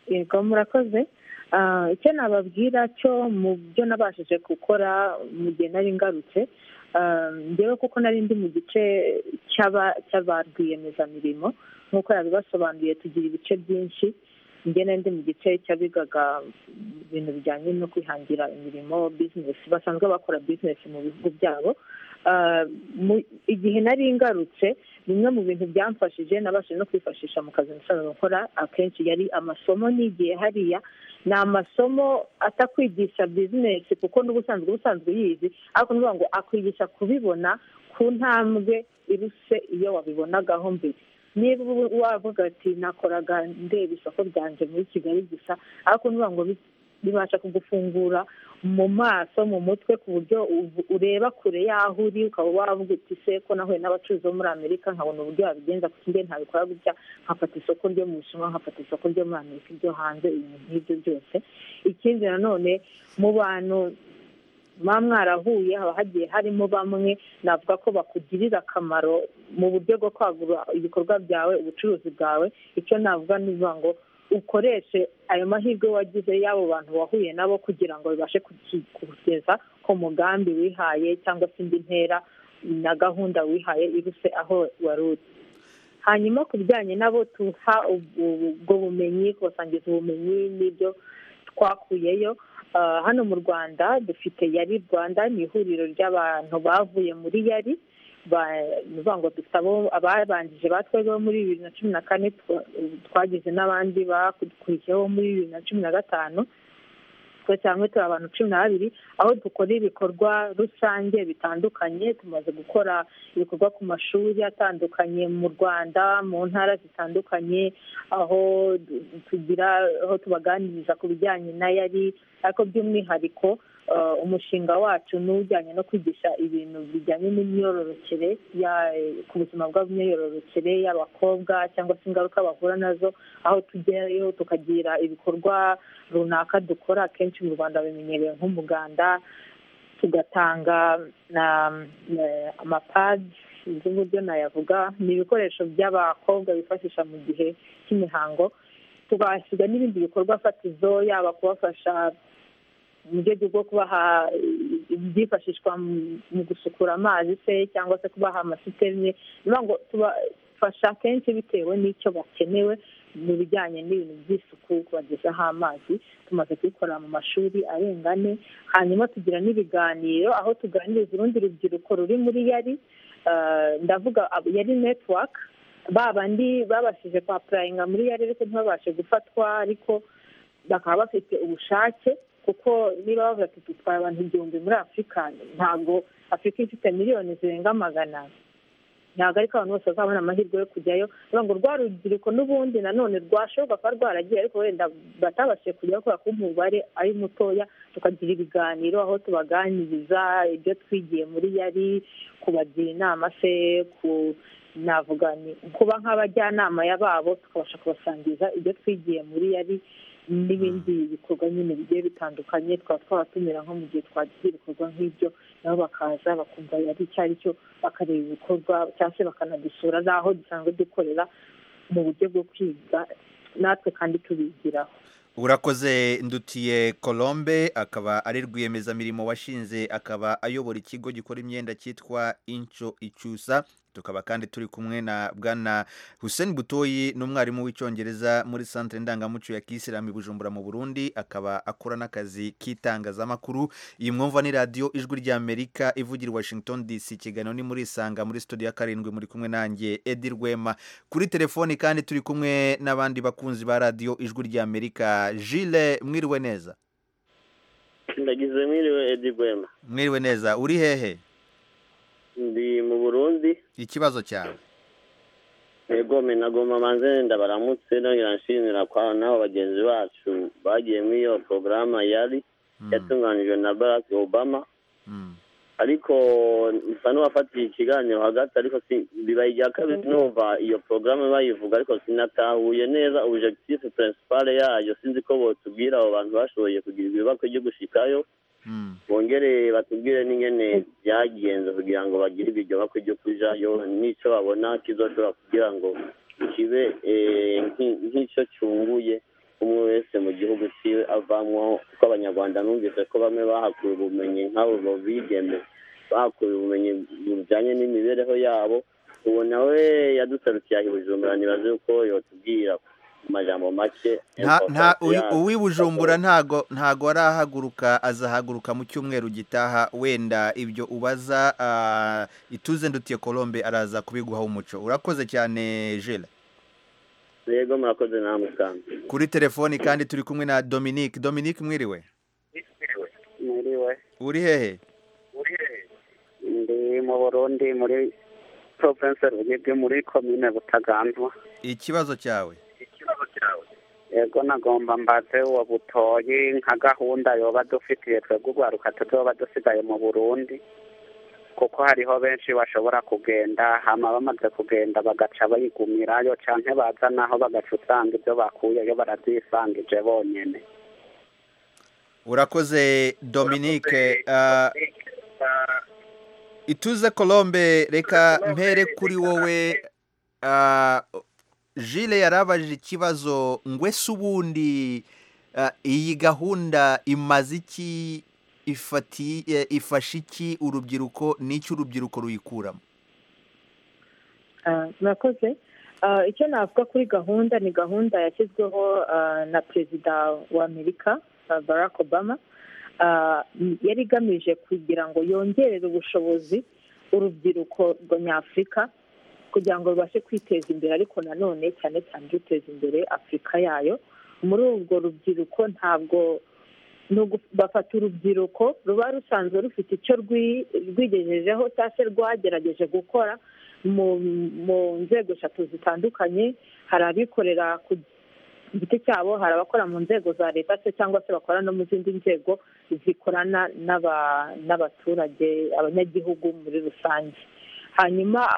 S8: yego murakoze Ah, icyo nababwira cyo mu byo nabashije gukora mu gihe nari ngarutse ah, njyewe kuko nari ndi mu gice cy'aba- cy'aba rwiyemezamirimo nk'uko yabibasobanuriye tugira ibice byinshi njye nari ndi mu gice cy'abigaga ibintu bijyanye no kwihangira imirimo bizinesi basanzwe bakora bizinesi mu bihugu byabo Ah, mu- igihe nari ngarutse bimwe mu bintu byamfashije nabashije no kwifashisha mu kazi nasanzwe nkora akenshi yari amasomo nigiye hariya ni amasomo atakwigisha bizinesi kuko n'ubusanzwe ubusanzwe uyizi ariko ni ukuvuga ngo akwigisha kubibona ku ntambwe iruse iyo wabibonagaho mbere niba ubu wavuga ati nakoraga ndeba isoko ryanjye muri kigali gusa ariko ni ukuvuga ngo bi- bibasha kugufungura mu maso mu mutwe ku buryo uv- ureba kure y'aho uri ukaba wavuga uti se ko nahuye n'abacuruzi bo muri amerika nkabona uburyo babigenza kuko njye ntabikora gutya nkafata isoko ryo mu bushinwa nkafata isoko ryo muri amerika iryo hanze ibintu nk'ibyo byose ikindi nanone mu bantu muba mwarahuye haba hagiye harimo bamwe navuga ko bakugirira akamaro mu buryo bwo kwagura ibikorwa byawe ubucuruzi bwawe icyo navuga ni ukuvuga ngo ukoreshe ayo mahirwe wagize y'abo bantu wahuye nabo kugira ngo bibashe kuki- kugeza ku mugambi wihaye cyangwa se indi ntera na gahunda wihaye iruse aho wari uri hanyuma ku bijyanye n'abo tuha ubu- ubwo bumenyi kubasangiza ubumenyi n'ibyo twakuyeyo Ah, hano mu rwanda dufite yari rwanda ni ihuriro ry'abantu bavuye muri yari ba- ni ukuvuga ngo dufite abo ababanjije batwebwe bo muri bibiri na cumi na kane twa- twagize n'abandi bakurikiyeho muri bibiri na cumi na gatanu twese hamwe turi abantu cumi na babiri aho dukora ibikorwa rusange bitandukanye tumaze gukora ibikorwa ku mashuri atandukanye mu rwanda mu ntara zitandukanye aho du- tugira aho tubaganiriza ku bijyanye na yari ariko by'umwihariko eh, umushinga wacu ni ujyanye no kwigisha ibintu bijyanye n'imyororokere ya- ku buzima bw'imyororokere y'abakobwa cyangwa se ingaruka bahura nazo aho tujyayo tukagira ibikorwa runaka dukora akenshi mu rwanda bimenyerewe nk'umuganda tugatanga na na amapadi sinzi uburyo nayavuga ni ibikoresho by'abakobwa bifashisha mu gihe cy'imihango tugahasiga n'ibindi bikorwa fatizo yaba kubafasha mu rwego rwo kubaha ibyifashishwa mu- mu gusukura amazi se cyangwa se kubaha amasiterine ni ukuvuga ngo tubafasha kenshi bitewe n'icyo bakenewe mu bijyanye n'ibintu by'isuku kubagezaho amazi tumaze kubikora mu mashuri arenga ane hanyuma tugira n'ibiganiro aho tuganiriza urundi rubyiruko ruri muri yari ah, ndavuga abo- yari netiwaka ba bandi babashije kwapurayinga muri yari ariko ntibabashe gufatwa ariko bakaba bafite ubushake kuko niba bavuga ati dutwaye abantu igihumbi muri afurika ntabwo afurika ifite miliyoni zirenga magana ntabwo ariko abantu bose bazabona amahirwe yo kujyayo kugira ngo rwa rubyiruko n'ubundi nanone rwashoboka kuba rwaragiye ariko wenda batabashije kujyayo kubera ko umubare ari mutoya tukagira ibiganiro aho tubaganiriza ibyo twigiye muri yari kubagira inama se ku navuga ni kuba nk'abajyanama yababo tukabasha kubasangiza ibyo twigiye muri yari n'ibindi bikorwa nyine bigiye bitandukanye twaba twabatumira nko mu gihe twagize ibikorwa nk'ibyo nabo bakaza bakumva yari icyo ari cyo bakareba ibikorwa cyangwa se bakanadusura n'aho dusanzwe dukorera mu buryo bwo kwiga natwe kandi tubigiraho
S1: urakoze ndutiye colombe akaba ari rwiyemezamirimo washinze akaba ayobora ikigo gikora imyenda cyitwa inco icyusa tukaba kandi turi kumwe na bwana hussein butoyi n'umwarimu w'icyongereza muri santire ndangamuco ya kisilamu i bujumbura mu burundi akaba akora n'akazi k'itangazamakuru iyi mwumva ni radiyo ijwi ry'amerika ivugira i washington dc ikiganiro ni muri isanga muri studio ya karindwi muri kumwe nanjye edi rwema kuri telefoni kandi turi kumwe n'abandi bakunzi ba radiyo ijwi ry'amerika jile mwiriwe neza
S12: ndagize mwiriwe edi rwema
S1: mwiriwe neza uri hehe
S12: ndi mu burundi
S1: ikibazo cyawe
S12: yego menagoma manze ndabaramutse nongera nshimira kwa n'abo bagenzi bacu bagiye muri iyo porogaramu yari yatunganijwe na barack obama ariko nsa n'uwafatiye ikiganiro hagati ariko bibaye irya kabiri numva iyo porogaramu bayivuga ariko sinatahuye neza objectif principal yayo sinzi ko botubwira abo bantu bashoboye kugira ibibako ryo gushikayo bongere batubwire n'ingene byagenze kugira ngo bagire iryo bako ryo kujayo n'icyo babona kizoshobora kugira ngo kibe nk'icyo cyunguye umwe wese mu gihugu cyiwe avamwo kuko abanyarwanda numvise ko bamwe bahakuye ubumenyi nk'abo bigeme bahakuye ubumenyi bujyanye n'imibereho yabo ubu nawe yadusarukiye aha i bujumbura ntibaze yuko yatubwira ku majambo make
S1: uw'i bujumbura ntago arahaguruka azahaguruka mu cyumweru gitaha wenda ibyo ubaza ituze ndutiye colombe araza kubiguha umuco urakoze cyane jela
S12: yego murakoze namwe kandi
S1: kuri telefoni kandi turi kumwe na dominique dominique mwiriwe
S13: mwiriwe
S1: uri hehe
S13: ndi mu burundi muri province ruyigi muri komine butagandwa
S1: ikibazo cyawe
S13: yego nagomba mbaze uwo butoyi nka gahunda yoba dufitiye twebwe urwaruka tuzoba dusigaye mu burundi kuko hariho benshi bashobora kugenda hama bamaze kugenda bagaca bayigumirayo canke baza naho bagaca usanga ibyo bakuyeyo barabyisangije bonyene
S1: urakoze dominique uh, ituze colombe reka mpere kuri wowe uh, jile yarabajije ikibazo ngwese ubundi uh, iyi gahunda imaze iki ifasha iki urubyiruko n'icyo urubyiruko ruyikuramo
S8: murakoze icyo navuga kuri gahunda ni gahunda yashyizweho na perezida wa amerika barack obama yari igamije kugira ngo yongerere ubushobozi urubyiruko nyafurika kugira ngo rubashe kwiteza imbere ariko nanone cyane cyane ruteza imbere afurika yayo muri urwo rubyiruko ntabwo ni ugufata urubyiruko ruba rusanzwe rufite icyo rwigejejeho cyangwa se rwagerageje gukora mu nzego eshatu zitandukanye hari abikorera ku giti cyabo hari abakora mu nzego za leta se cyangwa se bakora no mu zindi nzego zikorana n'abaturage abanyagihugu muri rusange hanyuma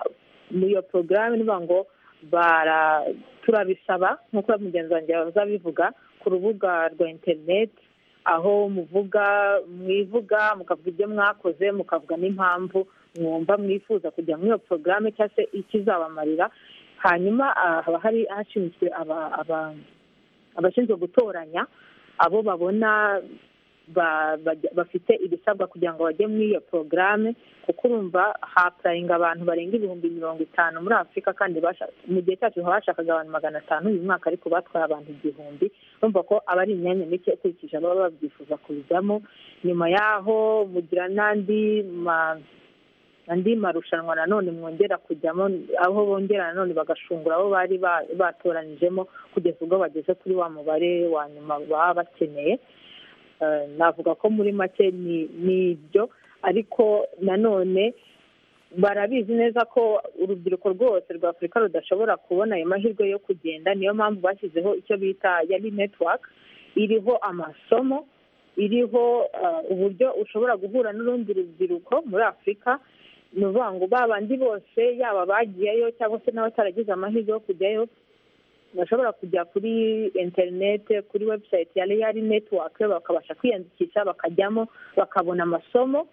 S8: muri iyo porogaramu niba ngo turabisaba nk'uko mugenzi wanjye bazabivuga ku rubuga rwa interineti aho muvuga mwivuga mukavuga ibyo mwakoze mukavuga n'impamvu mwumva mwifuza kujya muri iyo porogaramu cyangwa se ikizabamarira hanyuma haba hari hashinzwe abashinzwe gutoranya abo babona bafite ibisabwa kugira ngo bajye muri iyo porogaramu kuko urumva hapurayinga abantu barenga ibihumbi mirongo itanu muri afurika kandi mu gihe cyacu bashakaga abantu magana atanu uyu mwaka ariko batwaye abantu igihumbi urumva ko aba ari imyanya mike ikurikije ababa babyifuza kubijyamo nyuma y'aho mugira n'andi andi marushanwa nanone mwongera kujyamo aho bongera nanone bagashungura abo bari batoranijemo kugeza ubwo bageze kuri wa mubare wa nyuma baba bakeneye navuga ko muri make ni ibyo ariko nanone barabizi neza ko urubyiruko rwose rwa afurika rudashobora kubona ayo mahirwe yo kugenda niyo mpamvu bashyizeho icyo bita yari netiwaka iriho amasomo iriho uburyo ushobora guhura n'urundi rubyiruko muri afurika ni ukuvuga ngo babandi bose yaba bagiyeyo cyangwa se n'abataragize amahirwe yo kujyayo bashobora kujya kuri interineti kuri webusayiti ya reyari netiwake bakabasha kwiyandikisha bakajyamo bakabona amasomo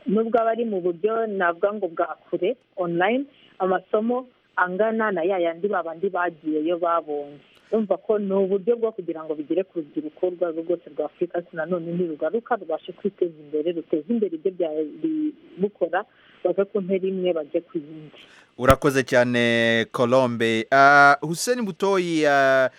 S8: nubwo aba ari mu buryo navuga ngo bwa kure online amasomo angana na ya yandi babandi bagiyeyo babonye urumva ko ni uburyo bwo kugira ngo bigere ku rubyiruko urwo ari rwo rwose rwa afurika ariko nanone ntirugaruka rubashe kwiteza imbere ruteze imbere ibyo byari bukora bave ku ntera imwe bajye ku yindi
S1: urakoze cyane colombe hussein butoyi ah,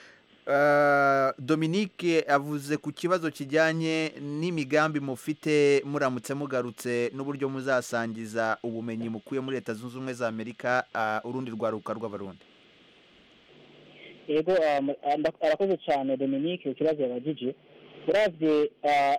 S1: ah, dominique avuze ku kibazo kijyanye n'imigambi mufite muramutse mugarutse n'uburyo muzasangiza ubumenyi mukuye muri leta zunze ubumwe za amerika ah, urundi rwaruka rw'abarundi
S7: yego ah, mu- ah, nda- arakoze cyane dominique ikibazo yabagije uravye ah,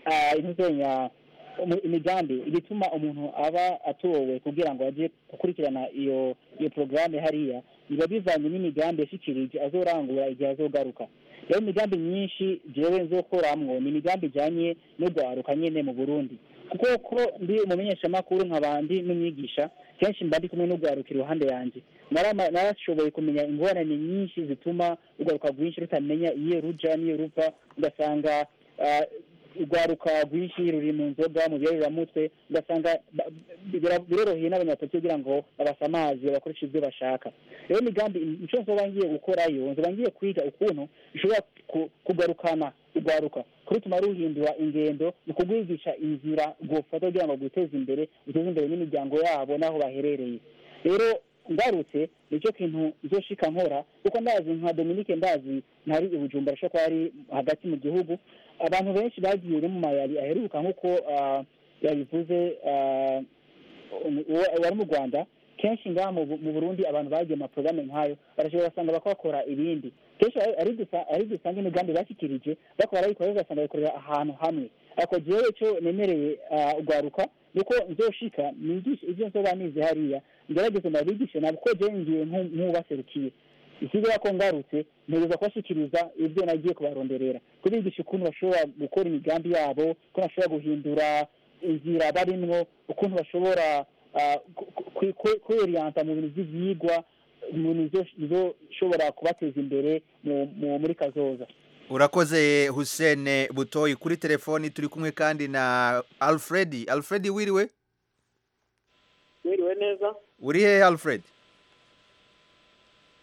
S7: ah, intuzenya umu- imigambi ibituma umuntu aba atowe kugira ngo ajye gukurikirana iyo iyo porogaramu hariya biba bivanye n'imigambi yashyikirije azorangura igihe azogaruka rero imigambi myinshi jewe nzokoramwo ni imigambi ijyanye n'urwaruka nyene mu burundi kuko ko ndi umumenyeshamakuru nkabandi n'umwigisha kenshi mba ndi kumwe n'urwaruka iruhande yanjye narama- narashoboye kumenya ingorane nyinshi zituma urwaruka rwinshi rutamenya iyo ruja n'iyo ruva ugasanga ah, urwaruka rwinshi ruri mu nzoga mu byeruramutwe ugasanga ba- bira- biroroheye n'abanyatatu kugira ngo babasamaze bakoreshe ibyo bashaka rero migambi icyo nzoba ngiye gukorayo nzoba ngiye kwiga ukuntu bishobora ku- kugarukana urwaruka kurutuma ruhindura ingendo mu kurwigisha inzira rwofata kugira ngo rwiteze imbere ruteze imbere n'imiryango yabo n'aho baherereye rero ngarutse nicyo kintu nzoshika nkora kuko ndazi nka dominique ndazi ntari ibujumbura ashobora kuba ari hagati mu gihugu abantu benshi bagiye no mu mayabi aheruka nk'uko ah, yabivuze ah, umu- uwo- uwari mu rwanda kenshi ngaha mu Bu- mu burundi abantu bagiye mu maporogaramu nk'ayo barashobora basanga bakora ibindi kenshi ari- ari dusa- ari dusanga imigambi bashyikirije bakora bayikora ugasanga bayikorera ahantu hamwe ariko jewe icyo nemereye ah, urwaruka ni uko nzoshika nigishe ibyo nzoba nize hariya ngerageze ndabigishe nabo ko jewe ngiye nk'u- nk'ubaserukiye ikigo ko ngarutse ntegereza kubashyikiriza ibyo nagiye kubaronderera kubigisha ukuntu bashobora gukora imigambi yabo ukuntu bashobora guhindura inzira barimwo ukuntu bashobora ah, ku- ku- ku- ku- kweriyanta mu bintu by'ibyigwa mu bintu bizo- bizoshobora kubateza imbere mu- mu- muri kazoza
S1: urakoze hussein butoyi kuri telefoni turi kumwe kandi na alfred alfred wiriwe
S14: mwiriwe neza
S1: uri hehe alfred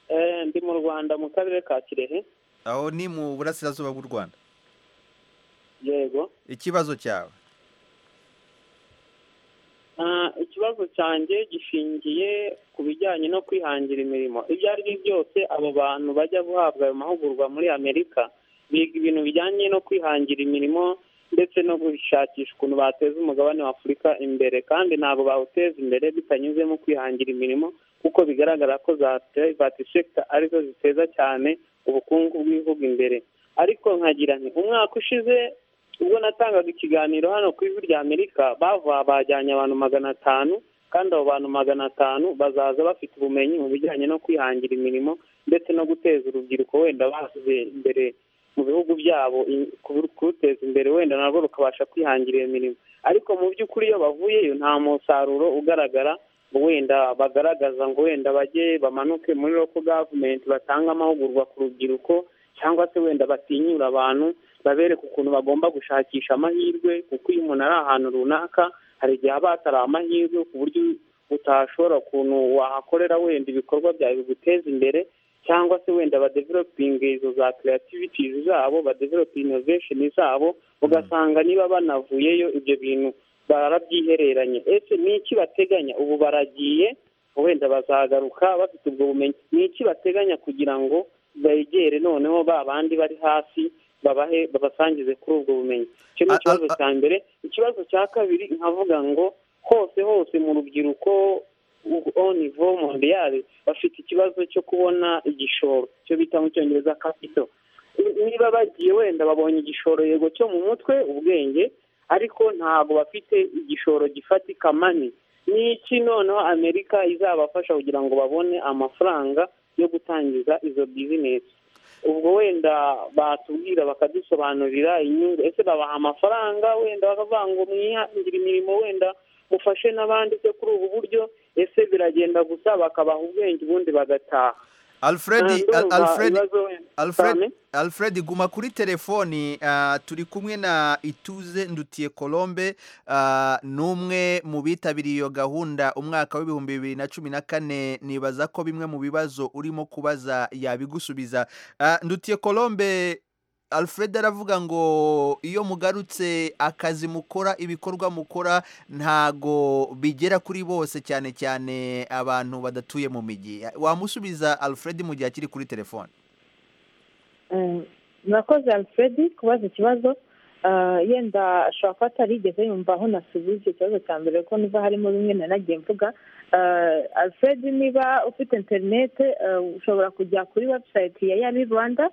S14: Eh, ndi mu rwanda mu karere ka kirehe
S1: aho ni mu burasirazuba bw'u rwanda
S14: yego
S1: ikibazo cyawe
S14: Ah, ikibazo cyanjye gishingiye ku bijyanye no kwihangira imirimo ibyo ari byo byose abo bantu bajya guhabwa ayo mahugurwa muri amerika biga ibintu bijyanye no kwihangira imirimo ndetse no gushakisha ukuntu bateza umugabane wa afurika imbere kandi ntabwo bawuteza imbere bitanyuze mu kwihangira imirimo kuko bigaragara ko za private sector arizo ziteza cyane ubukungu bw'ibihugu imbere ariko nkagira nti umwaka ushize ubwo natangaga ikiganiro hano ku ijwi rya amerika bavuga bajyanye abantu magana atanu kandi abo bantu magana atanu bazaza bafite ubumenyi mu bijyanye no kwihangira imirimo ndetse no guteza urubyiruko wenda bashyize imbere mu bihugu byabo i- ku- kuruteza imbere wenda narwo rukabasha kwihangira iyo mirimo ariko mu by'ukuri iyo bavuyeyo nta musaruro ugaragara ngo wenda bagaragaza ngo wenda bajye bamanuke muri local government batange amahugurwa ku rubyiruko cyangwa se wenda batinyura abantu babereka ukuntu bagomba gushakisha amahirwe kuko iyo umuntu ari ahantu runaka hari igihe aba hatari amahirwe ku buryo utashobora ukuntu wahakorera wenda ibikorwa byawe biguteza imbere cyangwa se wenda badevelopinga izo za creativities zabo badevelopa innovation zabo ugasanga niba banavuyeyo ibyo bintu barabyihereranye ese ni iki bateganya ubu baragiye wenda bazagaruka bafite ubwo bumenyi ni iki bateganya kugira ngo begere noneho ba bandi bari hasi babahe babasangize kuri ubwo bumenyi icyo ni ikibazo cya mbere ikibazo cya kabiri nkavuga ngo hose hose mu rubyiruko onivo mondiyari bafite ikibazo cyo kubona igishoro cyo bita mu cyongereza kapito niba bagiye wenda babonye igishoro yego cyo mu mutwe ubwenge ariko ntabwo bafite igishoro gifatika mani ni iki noneho amerika izabafasha kugira ngo babone amafaranga yo gutangiza izo bizinesi ubwo wenda batubwira bakadusobanurira inyungu ese babaha amafaranga wenda bakavuga ngo mwihangire imirimo wenda mufashe n'abandi se kuri ubu buryo ese biragenda gusa bakabaha ubwenge ubundi bagataha
S1: alfred
S14: Ah, ndumva
S1: alfred
S14: ibibazo
S1: alfred
S14: cyane.
S1: alfred guma kuri telefoni ah, turi kumwe na ituze ndutiye colombe ah, ni umwe mu bitabiriye iyo gahunda umwaka w'ibihumbi bibiri na cumi na kane nibaza ko bimwe mu bibazo urimo kubaza yabigusubiza Ah, ndutiye colombe alfred aravuga ngo iyo mugarutse akazi mukora ibikorwa mukora ntago bigera kuri bose cyane cyane abantu badatuye mu mijyi wamusubiza alfred mu gihe akiri kuri telefone
S8: Eh, murakoze alfred kubaza ikibazo Ah, yenda ashobora kuba atarigeze yumva aho nasubije icyo kibazo cya mbere kuko niba harimo bimwe nari nagiye mvuga Ah, alfred niba ufite interinete eh, ushobora kujya kuri webusayiti ya yari rwanda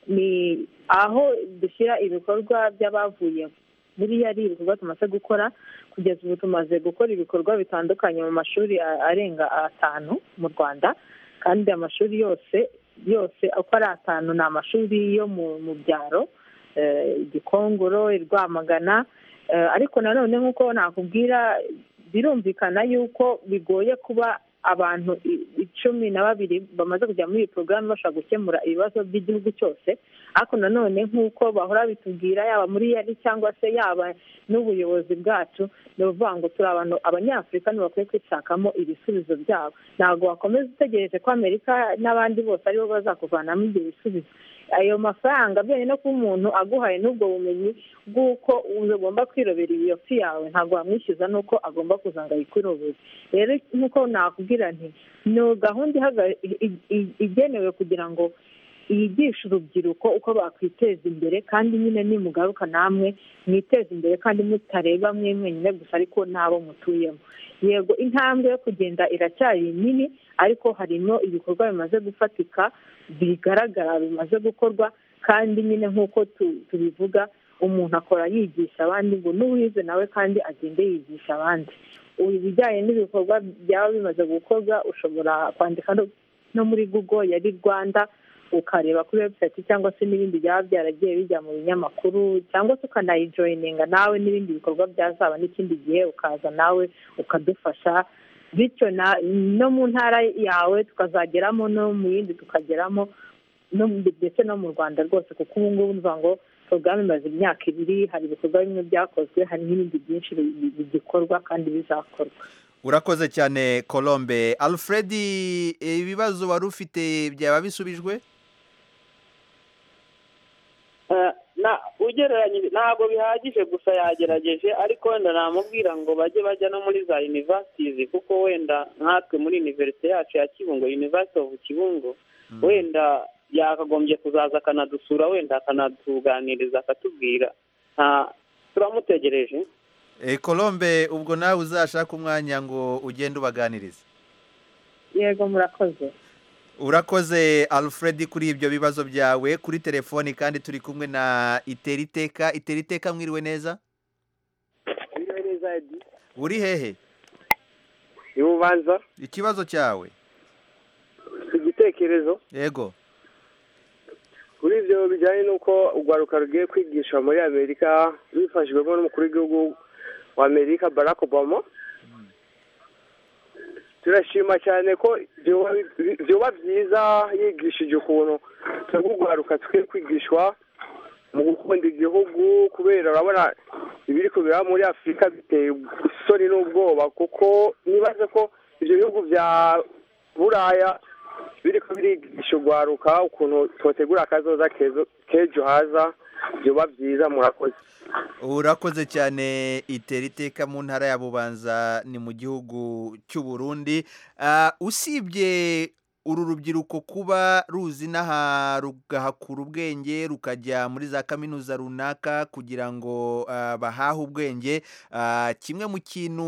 S8: ni aho dushyira ibikorwa by'abavuye muri yari ibikorwa tumaze gukora kugeza ubu tumaze gukora ibikorwa bitandukanye mu mashuri a- arenga atanu mu rwanda kandi amashuri yose yose uko ari atanu ni amashuri yo mu mu byaro eh, gikongoro i rwamagana Eh, ariko nanone nk'uko nakubwira birumvikana yuko bigoye kuba abantu i- icumi na babiri bamaze kujya muri iyi porogaramu bashobora gukemura ibibazo by'igihugu cyose ariko nanone nk'uko bahora bitubwira yaba muri yari cyangwa se yaba n'ubuyobozi bwacu ni ukuvuga ngo turi abantu abanyafurika ntibakwiye kwishakamo ibisubizo byabo ntabwo wakomeza utegereje ko amerika n'abandi bose aribo bazakuvanamo ibyo bisubizo ayo mafaranga byemewe no kuba umuntu aguhaye n'ubwo bumenyi bw'uko ugomba kwirobera iyo fi yawe ntabwo wamwishyuza n'uko agomba kuza ngo ayikurobere rero nk'uko nakubwira nti ni gahunda ihaga- i- i- igenewe kugira ngo yigisha urubyiruko uko bakwiteza imbere kandi nyine nimugaruka namwe mwiteze imbere kandi mutareba mwe mwenyine gusa ariko n'abo mutuyemo yego intambwe yo kugenda iracyari nini ariko harimo ibikorwa bimaze gufatika bigaragara bimaze gukorwa kandi nyine nk'uko tu- tubivuga umuntu akora yigisha abandi ngo n'uwize nawe kandi agende yigisha abandi ubu ibijyanye n'ibikorwa byaba bimaze gukorwa ushobora kwandika no- no muri google yari rwanda ukareba kuri webusayiti cyangwa se n'ibindi byaba byaragiye bijya mu binyamakuru cyangwa se ukanayijoyininga nawe n'ibindi bikorwa byazaba n'ikindi gihe ukaza nawe ukadufasha bityo na- no mu ntara yawe tukazageramo no mu yindi tukageramo no mu- ndetse no mu rwanda rwose kuko ubu ngubu ni ukuvuga ngo porogaramu imaze imyaka ibiri hari ibikorwa bimwe byakozwe hari n'ibindi byinshi bi- bi- bigikorwa kandi bizakorwa
S1: urakoze cyane colombe alfred eh, ibibazo wari ufite byaba bisubijwe
S14: Eh, na ugereranyije ntabwo bihagije gusa yagerageje ariko wenda namubwira ngo bajye bajya no muri za universities kuko wenda nkatwe muri universite yacu ya kibungo university of kibungo wenda yakagombye kuzaza akanadusura wenda akanatuganiriza akatubwira nta- turamutegereje
S1: Eh, colombe ubwo nawe uzashaka umwanya ngo ugende ubaganirize
S8: yego murakoze
S1: urakoze alfred kuri ibyo bibazo byawe kuri telefoni kandi turi kumwe na iteriteka iteriteka mwiriwe neza uri hehe
S15: ubanza
S1: ikibazo cyawe
S15: igitekerezo
S1: yego
S15: kuri ibyo bijyanye n'uko urwaruka rugiye kwigisha muri amerika bifashijwemo n'umukuru w'igihugu wa amerika barack obama turashima cyane ko byoba bi- byoba byiza yigishije ukuntu twebwe urwaruka tukwiye kwigishwa mu gukunda igihugu kubera urabona ibiri kubera muri afurika biteye isoni n'ubwoba kuko nibaze ko ibyo bihugu bya buraya biri kubirigisha urwaruka ukuntu twategura akazoza kezo- k'ejo haza byoba byiza murakoze
S1: urakoze cyane iteriteka mu ntara ya bubanza ni mu gihugu cy'u Burundi Ah, usibye uru rubyiruko kuba ruzi n'aha rugahakura ubwenge rukajya muri za kaminuza runaka kugira ngo ah, bahahe ubwenge Ah, kimwe mu kintu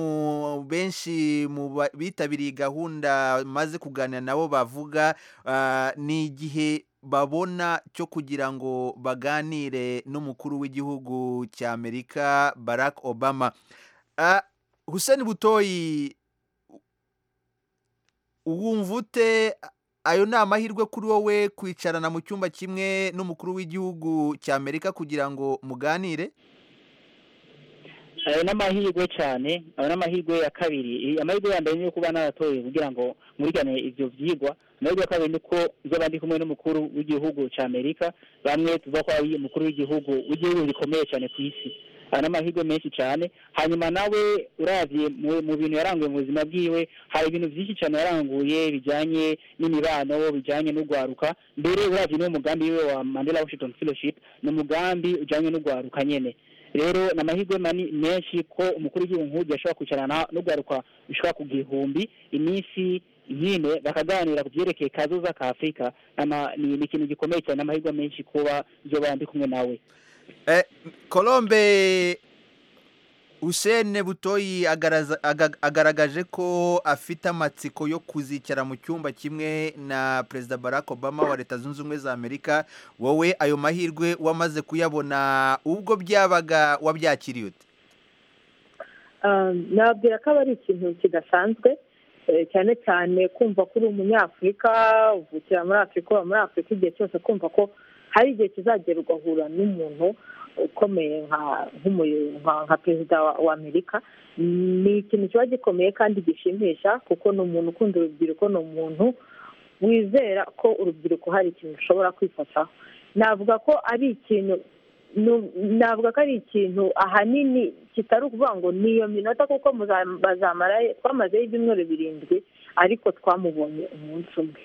S1: benshi mu ba- bitabiriye gahunda maze kuganira nabo bavuga ah, ni igihe babona cyo kugira ngo baganire n'umukuru w'igihugu cy'amerika barack obama Ah, hussein butoyi wumva ute ayo ni amahirwe kuri wowe kwicarana mu cyumba kimwe n'umukuru w'igihugu cy'amerika kugira ngo muganire
S7: ayo ni amahirwe cyane ayo ni amahirwe ya kabiri Eh, amahirwe ya mbere ni uko bana baratoye kugira ngo murigane ibyo byigwa amahirwe ya kabiri ni uko nzoba ndi kumwe n'umukuru w'igihugu cya amerika bamwe tuva ko ari umukuru w'igihugu w'igihugu gikomeye cyane ku isi hari n'amahirwe menshi cyane hanyuma nawe uravye mu- mu bintu yaranguye mu buzima bwiwe hari ibintu byinshi cyane yaranguye bijyanye n'imibano bijyanye n'urwaruka mbere uravye n'umugambi wiwe wa mandela washington fellowship ni umugambi ujyanye n'urwaruka nyene rero ni amahirwe mani- menshi ko umukuru w'igihugu nk'ubu ashobora kwicarana n'urwaruka rushobora ku gihumbi iminsi nyine bakaganira ku byerekeye kazoza ka afurika Ama- ni ni ikintu gikomeye cyane n'amahirwe menshi kuba byoba ndi kumwe nawe
S1: Eh, Colombe Hussein Butoyi agaraza- aga- agaragaje ko afite amatsiko yo kuzicara mu cyumba kimwe na Perezida Barack Obama wa Leta Zunze Ubumwe za Amerika wowe ayo mahirwe wamaze kuyabona ubwo byabaga wabyakiriye ute
S8: Um, nababwira ko aba ari ikintu kidasanzwe eh, cyane cyane kumva ko uri umunyafurika uvukira muri afurika uba muri afurika igihe cyose kumva ko hari igihe kizagera ugahura n'umuntu ukomeye nka- nk'umuyo- nka- nka perezida wa- wa amerika ni ikintu kiba gikomeye kandi gishimisha kuko ni umuntu ukunda urubyiruko ni umuntu wizera ko urubyiruko hari ikintu rushobora kwifataho navuga ko ari ikintu nu- navuga ko ari ikintu ahanini kitari ukuvuga ngo ni iyo minota kuko muza- bazamara twamazeho ibyumweru birindwi ariko twamubonye umunsi umwe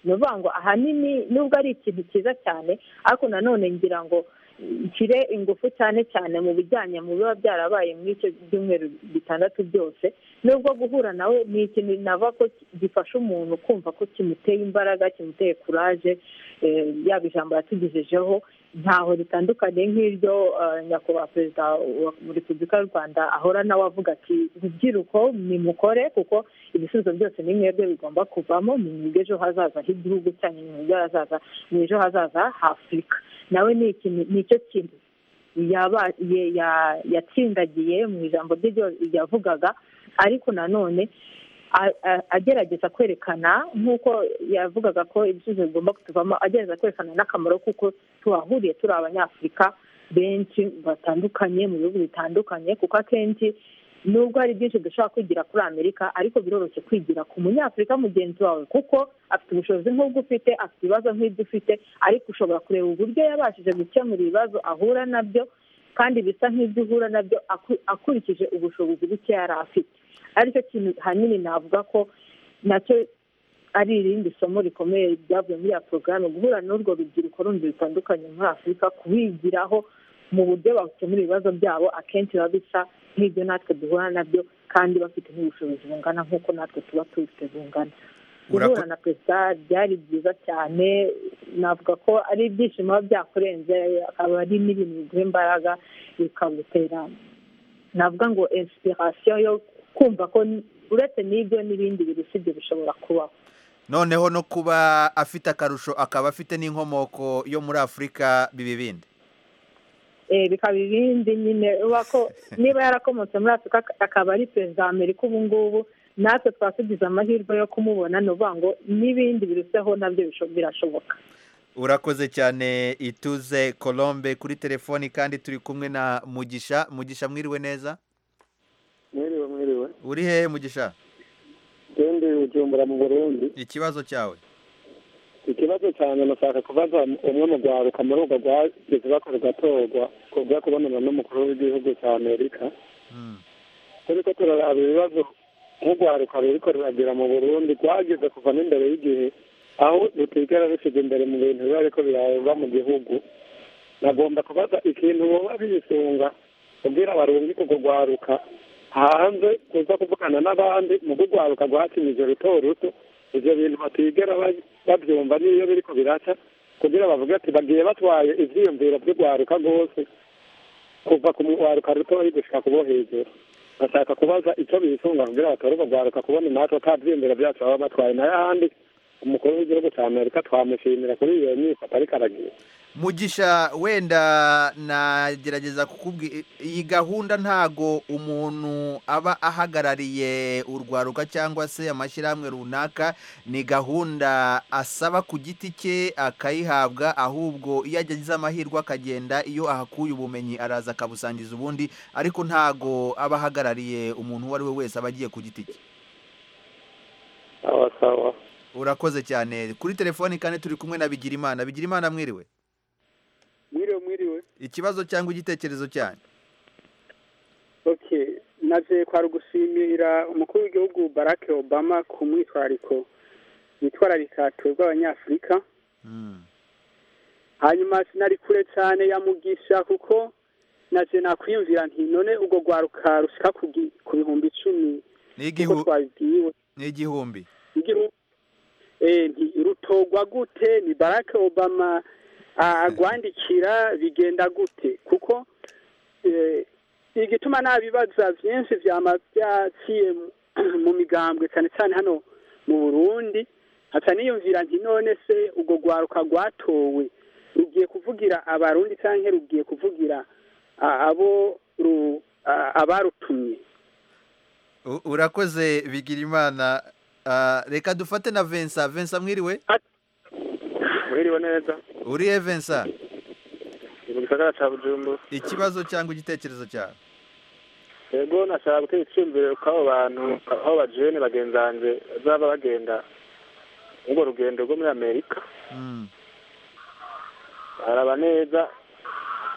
S8: ni ukuvuga ngo ahanini nubwo ari ikintu cyiza cyane ariko nanone ngira ngo nshyire ingufu cyane cyane mu bijyanye mu biba byarabaye muri icyo byumweru bitandatu byose nubwo guhura nawe ni ikintu nava ko gifasha umuntu kumva ko kimuteye imbaraga kimuteye kuraje eh, yaba ijambo yatugejejeho ntaho ritandukanye nk'iryo eh, nyakubahwa perezida wa repubulika y'u rwanda ahora nawe avuga ati rubyiruko nimukore kuko ibisubizo byose ni mwebwe bigomba kuvamo ni mwebwe ejo hazaza h'igihugu cyanyu ni mwebwe hazaza ni ejo hazaza h'afurika nawe ni ikintu ni icyo kintu yaba ye- ya- yatsindagiye mu ijambo rye ryo yavugaga ariko nanone a- a- agerageza kwerekana nk'uko yavugaga ko ibisubizo bigomba kutuvamo agerageza kwerekana n'akamaro kuko tuhahuriye turi abanyafurika benshi batandukanye mu bihugu bitandukanye kuko akenshi nubwo hari byinshi dushobora kwigira kuri amerika ariko biroroshye kwigira ku munyafurika mugenzi wawe kuko afite ubushobozi nk'ubwo ufite afite ibibazo nk'ibyo ufite ariko ushobora kureba uburyo yabashije gukemura ibibazo ahura nabyo kandi bisa nk'ibyo uhura nabyo aku- akurikije ubushobozi buke yari afite aricyo kintu hanini navuga ko nacyo ari irindi somo rikomeye ryavuye muri ya porogaramu guhura n'urwo rubyiruko rundi rutandukanye muri afurika kubigiraho mu buryo bakemura ibibazo byabo akenshi biba bisa nk'ibyo natwe duhura nabyo kandi bafite n'ubushobozi bungana nk'uko natwe tuba tubifite bungana
S1: Urako-
S8: guhura na perezida byari byiza cyane navuga ko ari ibyishimo biba byakurenze akaba ari n'ibintu biguha imbaraga bikagutera navuga ngo inspiration yo kumva ko uretse n'ibyo n'ibindi bintu sibyo bishobora kubaho
S1: noneho no kuba afite akarusho akaba afite n'inkomoko yo muri Afurika bibi bindi
S8: Eh, bikaba ibindi nyine uba ko niba yarakomotse muri afurika akaba ari perezida wa amerika ubu ngubu natwe twaba tugize amahirwe yo kumubona ni ukuvuga ngo n'ibindi biruseho nabyo bisho- birashoboka
S1: urakoze cyane ituze colombe kuri telefoni kandi turi kumwe na mugisha mugisha mwiriwe neza
S6: mwiriwe mwiriwe
S1: uri hehe mugisha
S6: twende bujumbura mu burundi
S1: ikibazo cyawe
S6: ikibazo cyane nashaka kubaza umwe mu rwaruka muri urwo rwageze bakora ugatorwa kubwo kubonana n'umukuru w'igihugu cya amerika turiko turaraba ibibazo nk'urwaruka ruriko ruragira mu burundi rwageze kuva n'imbere y'igihe aho rutigera rusiga imbere mu bintu biba ariko biraba mu gihugu nagomba kubaza ikintu boba bisunga kubwira abarundi ku rwaruka hanze kuza kuvugana n'abandi mu rwaruka rwakimije ruto ruto ivyo bintu batigera ba- bavyumva n'iyo biriko biraca kugira bavuge ati bagiye batwaye ivyiyumviro vy'urwaruka rwose kuva ku mwaruka rutoyi gushika kubo hejuru bashaka kubaza icyo bisunga kugira batore urwo rwaruka kubona natwe atabyiyumviro byacu baba batwaye nayo ahandi umukuru w'igihugu cya amerika twamushimira kuri iyo myifata ariko aragira
S1: mugisha wenda nagerageza kukubwira iyi gahunda ntago umuntu aba ahagarariye urwaruka cyangwa se amashyirahamwe runaka ni gahunda asaba ku giti cye akayihabwa ahubwo iyo agize amahirwe akagenda iyo ahakuye ubumenyi araza akabusangiza ubundi ariko ntago aba ahagarariye umuntu uwo ari we wese aba agiye ku giti cye
S6: sawa sawa
S1: urakoze cyane kuri telefoni kandi turi kumwe na bigirimana bigirimana mwiriwe
S16: mwiriwe mwiriwe
S1: ikibazo cyangwa igitekerezo cyanyu
S16: okay naje kwari gushimira umukuru w'igihugu Barack Obama ku mwitwariko yitwararika twebwe abanyafurika hanyuma sinari kure cyane ya mugisha kuko naje nakwiyumvira nti none ubwo rwaruka rushyika ku gi- ku bihumbi icumi
S1: N'igihu-
S16: kuko twabibwiwe
S1: ni igihumbi
S16: igihu- eh, nti rutogwa gute ni Barack Obama a- agwandikira bigenda gute kuko eh, igituma nta bibaza byinshi byama byaciye mu- mu migambwe cyane cyane hano mu burundi haca niyumvira nti none se urwo rwaruka rwatowe rugiye kuvugira abarundi cyangwa rugiye kuvugira a- abo ru- a- abarutumye
S1: U- urakoze bigirimana Ah, reka dufate na vensa vensa mwiriwe
S17: mwiriwe neza
S1: uriye vensa
S17: ni mu gisagara cya bujumbura
S1: ikibazo cyangwa igitekerezo cyawe
S17: yego nashaka gutera icyumviro k'abo bantu aho bajene bagenzi banjye bazaba bagenda urwo rugendo rwo muri amerika
S1: Mm.
S17: baraba neza